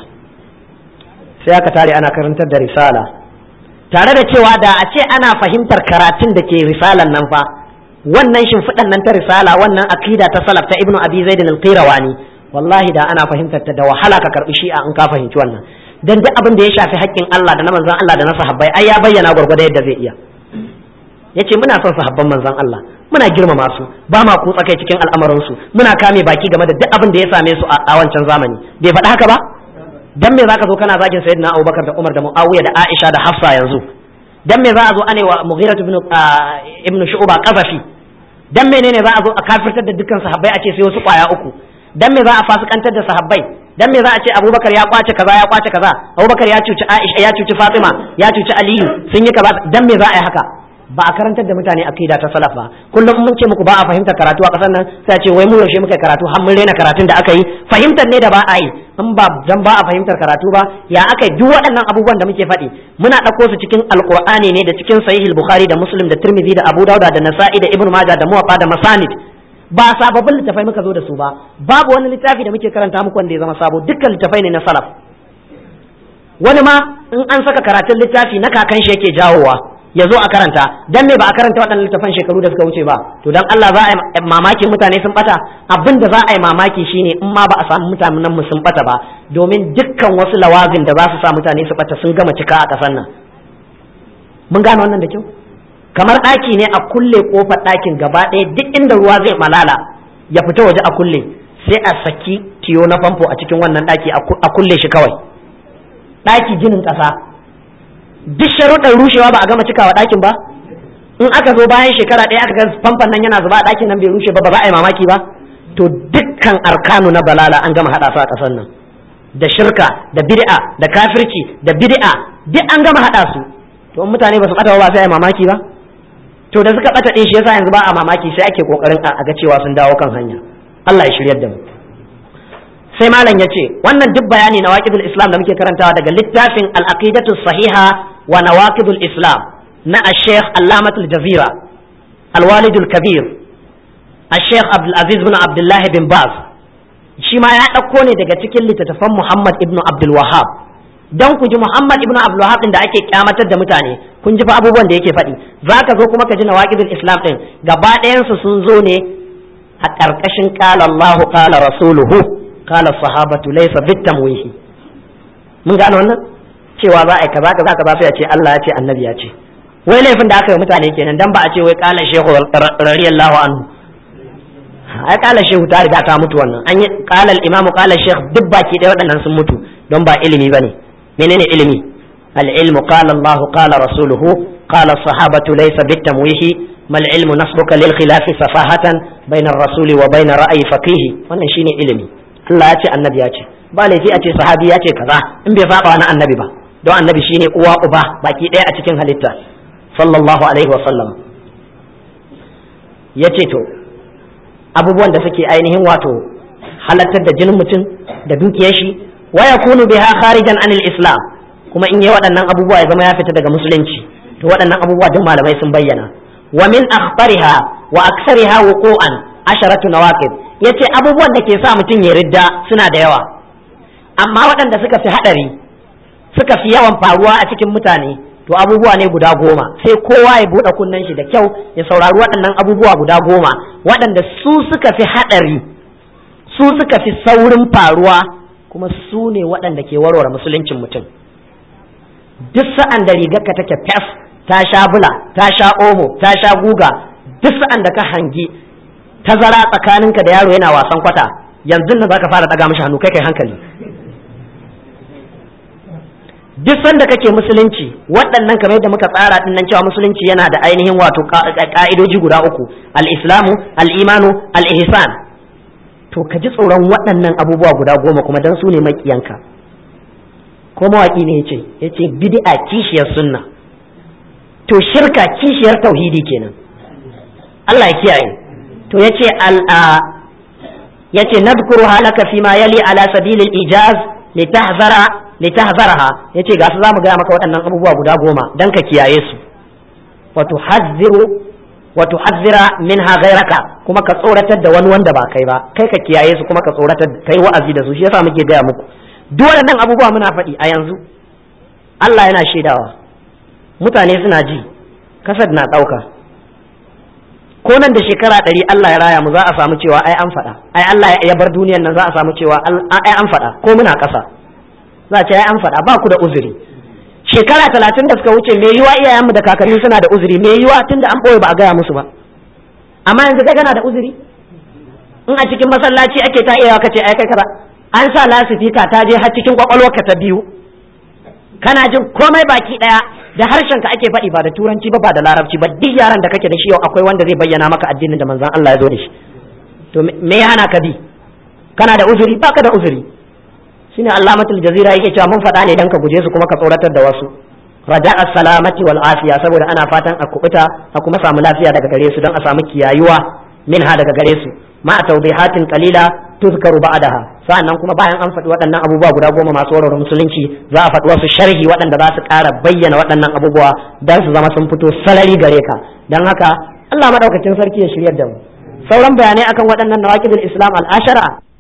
sai aka tare ana karantar da risala tare da cewa da a ce ana fahimtar karatun da ke risalan nan fa wannan shimfiɗan nan ta risala wannan aqida ta salaf ta ibnu abi zaid al-qirawani wallahi da ana fahimtar ta da wahala ka karbi shi'a in ka fahimci wannan dan duk abin da ya shafi haƙƙin Allah da na manzon Allah da na sahabbai ai ya bayyana gwargwado yadda zai iya yace muna son sahabban manzon Allah muna girmama su ba ma kutsa kai cikin al'amarin su muna kame baki game da duk abin da ya same su a wancan zamani bai faɗi haka ba dan me zaka zo kana zagin sayyidina Abubakar da Umar da Muawiya da Aisha da Hafsa yanzu dan me za a zo ane wa Mughirah ibn ibn Shu'ba qazafi dan menene za a zo a kafirtar da dukkan sahabbai a ce sai wasu kwaya uku dan me za a fasikantar da sahabbai dan me za a ce abubakar ya kwace kaza ya kwace kaza abubakar ya cuci aisha ya cuci fatima ya cuci aliyu sun yi kaza dan me za a yi haka ba a karantar da mutane akida ta salaf ba kullum mun ce muku ba a fahimtar karatu a kasar nan sai a ce wai mu yaushe muka karatu har mun rena karatun da aka yi fahimtar ne da ba a yi in ba dan ba a fahimtar karatu ba ya aka yi duk waɗannan abubuwan da muke faɗi muna ɗauko su cikin alqur'ani ne da cikin sahihul bukhari da muslim da tirmidhi da abu dauda da nasa'i da ibnu majah da muwaffa da masanid ba sababbin littafai muka zo da su ba babu wani littafi da muke karanta muku wanda ya zama sabo dukkan littafai ne na salaf wani ma in an saka karatun littafi na kakan shi yake jawowa ya zo a karanta dan me ba a karanta waɗannan littafan shekaru da suka wuce ba to dan Allah za a yi mamakin mutane sun bata abin da za a yi mamaki shine in ma ba a samu mutanen mu sun bata ba domin dukkan wasu lawazin da za su sa mutane su bata sun gama cika a ƙasar nan mun gane wannan da kyau kamar ɗaki ne a kulle ƙofar ɗakin gaba ɗaya duk inda ruwa zai malala ya fita waje a kulle sai a saki tiyo na famfo a cikin wannan ɗaki a kulle shi kawai ɗaki ginin ƙasa duk sharuɗan rushewa ba a gama cikawa ɗakin ba in aka zo bayan shekara ɗaya aka ga famfon nan yana zuba a ɗakin nan bai rushe ba ba za a yi mamaki ba to dukkan arkanu na balala an gama haɗa su a ƙasar nan da shirka da bid'a da kafirci da bid'a duk an gama haɗa su to mutane ba su ɓata ba sai a yi mamaki ba to da suka bata din shi yasa yanzu ba a mamaki sai ake kokarin a ga cewa sun dawo kan hanya Allah ya shiryar da mu sai malam yace wannan duk bayani na waqidul islam da muke karantawa daga littafin al-aqidatu sahiha wa nawaqidul islam na al-sheikh allamatul jazira al-walidul kabir al-sheikh abdul aziz bin abdullah bin baz shi ma ya dauko ne daga cikin littattafan muhammad ibnu abdul wahhab dan ku ji Muhammad ibn Abdul Wahhab da ake kyamatar da mutane kun ji fa abubuwan da yake faɗi zaka zo kuma ka ji nawaqidul Islam din gaba ɗayan su sun zo ne a ƙarƙashin qala Allahu qala rasuluhu qala sahabatu laysa bitamwihi mun gane wannan cewa za a yi kaza kaza kaza sai a ce Allah ya ce annabi ya ce wai laifin da aka yi mutane kenan dan ba a ce wai qala shehu radiyallahu anhu ai qala shehu ta riga ta mutu wannan an yi qala al-imamu qala shehu duk baki ɗaya waɗannan sun mutu don ba ilimi bane menene ilimi العلم قال الله قال رسوله قال الصحابة ليس بالتمويه ما العلم نصبك للخلاف سفاهة بين الرسول وبين رأي فقيه wannan shine ilimi Allah ya ce annabi ya ce ba laifi a ce sahabi ya ce kaza in bai saba na annabi ba don annabi shine uwa uba baki ɗaya a cikin halitta sallallahu alaihi wa sallam ya ce to abubuwan da suke ainihin wato halattar da jinin mutum da dukiyar shi wa yakunu biha kharijan anil islam kuma in yi waɗannan abubuwa ya zama ya fita daga musulunci to waɗannan abubuwa duk malamai sun bayyana wa min akhbariha wa aksariha wuqu'an asharatu nawaqid yace abubuwan da ke sa mutum ya ridda suna da yawa amma waɗanda suka fi hadari suka fi yawan faruwa a cikin mutane to abubuwa ne guda goma sai kowa ya buɗe kunnen shi da kyau ya saurari waɗannan abubuwa guda goma waɗanda su suka fi haɗari su suka fi saurin faruwa kuma su ne waɗanda ke warware musuluncin mutum duk sa'an da rigarka take fes ta sha bula ta sha omo ta sha guga duk sa'an da ka hangi tazara tsakaninka da yaro yana wasan kwata yanzu nan zaka fara daga mishi hannu kai kai hankali duk sanda kake musulunci waɗannan kamar yadda muka tsara din nan cewa musulunci yana da ainihin wato ka'idoji guda uku al-islamu al-imanu al-ihsan to ka ji tsoron waɗannan abubuwa guda goma kuma dan su ne makiyanka ko mawaki ne yace yace bid'a kishiyar sunna to shirka kishiyar tauhidi kenan Allah ya kiyaye to yace al yace nadhkuru halaka fima yali ala sabilil ijaz litahzara litahzaraha yace ga su zamu gaya maka waɗannan abubuwa guda goma dan ka kiyaye su wa tuhazziru wa tuhazzira minha ghayraka kuma ka tsoratar da wani wanda ba kai ba kai ka kiyaye su kuma ka tsoratar kai wa'azi da su shi yasa muke gaya muku duk waɗannan abubuwa muna faɗi a yanzu Allah yana shaidawa mutane suna ji kasad na ɗauka ko nan da shekara ɗari Allah ya raya mu za a samu cewa ai an faɗa ai Allah ya bar duniyar nan za a samu cewa ai an faɗa ko muna ƙasa za a ce ai an faɗa ba ku da uzuri shekara talatin da suka wuce me yiwa iyayenmu da kakanni suna da uzuri me yiwa tun da an ɓoye ba a gaya musu ba amma yanzu kai kana da uzuri in a cikin masallaci ake ta iya ka ce ai kai kaza an sa lasifika ta je har cikin kwakwalwarka ta biyu kana jin komai baki daya da harshen ka ake faɗi ba da turanci ba ba da larabci ba duk yaran da kake da shi yau akwai wanda zai bayyana maka addinin da manzon Allah ya zo da shi to me ya hana ka bi kana da uzuri baka da uzuri shine Allamatul Jazira yake cewa mun faɗa ne dan ka guje su kuma ka tsoratar da wasu raja'a salamati wal afiya saboda ana fatan a kubuta a kuma samu lafiya daga gare su don a samu kiyayuwa minha daga gare su ma tawdihatin qalila tuzkaru ba'daha sa'annan kuma bayan an faɗi waɗannan abubuwa guda goma masu warware musulunci za a faɗi wasu sharhi waɗanda za su ƙara bayyana waɗannan abubuwa dan su zama sun fito salari gare ka dan haka Allah madaukakin sarki ya shiryar da mu sauran bayanai akan waɗannan nawaqidul islam al-ashara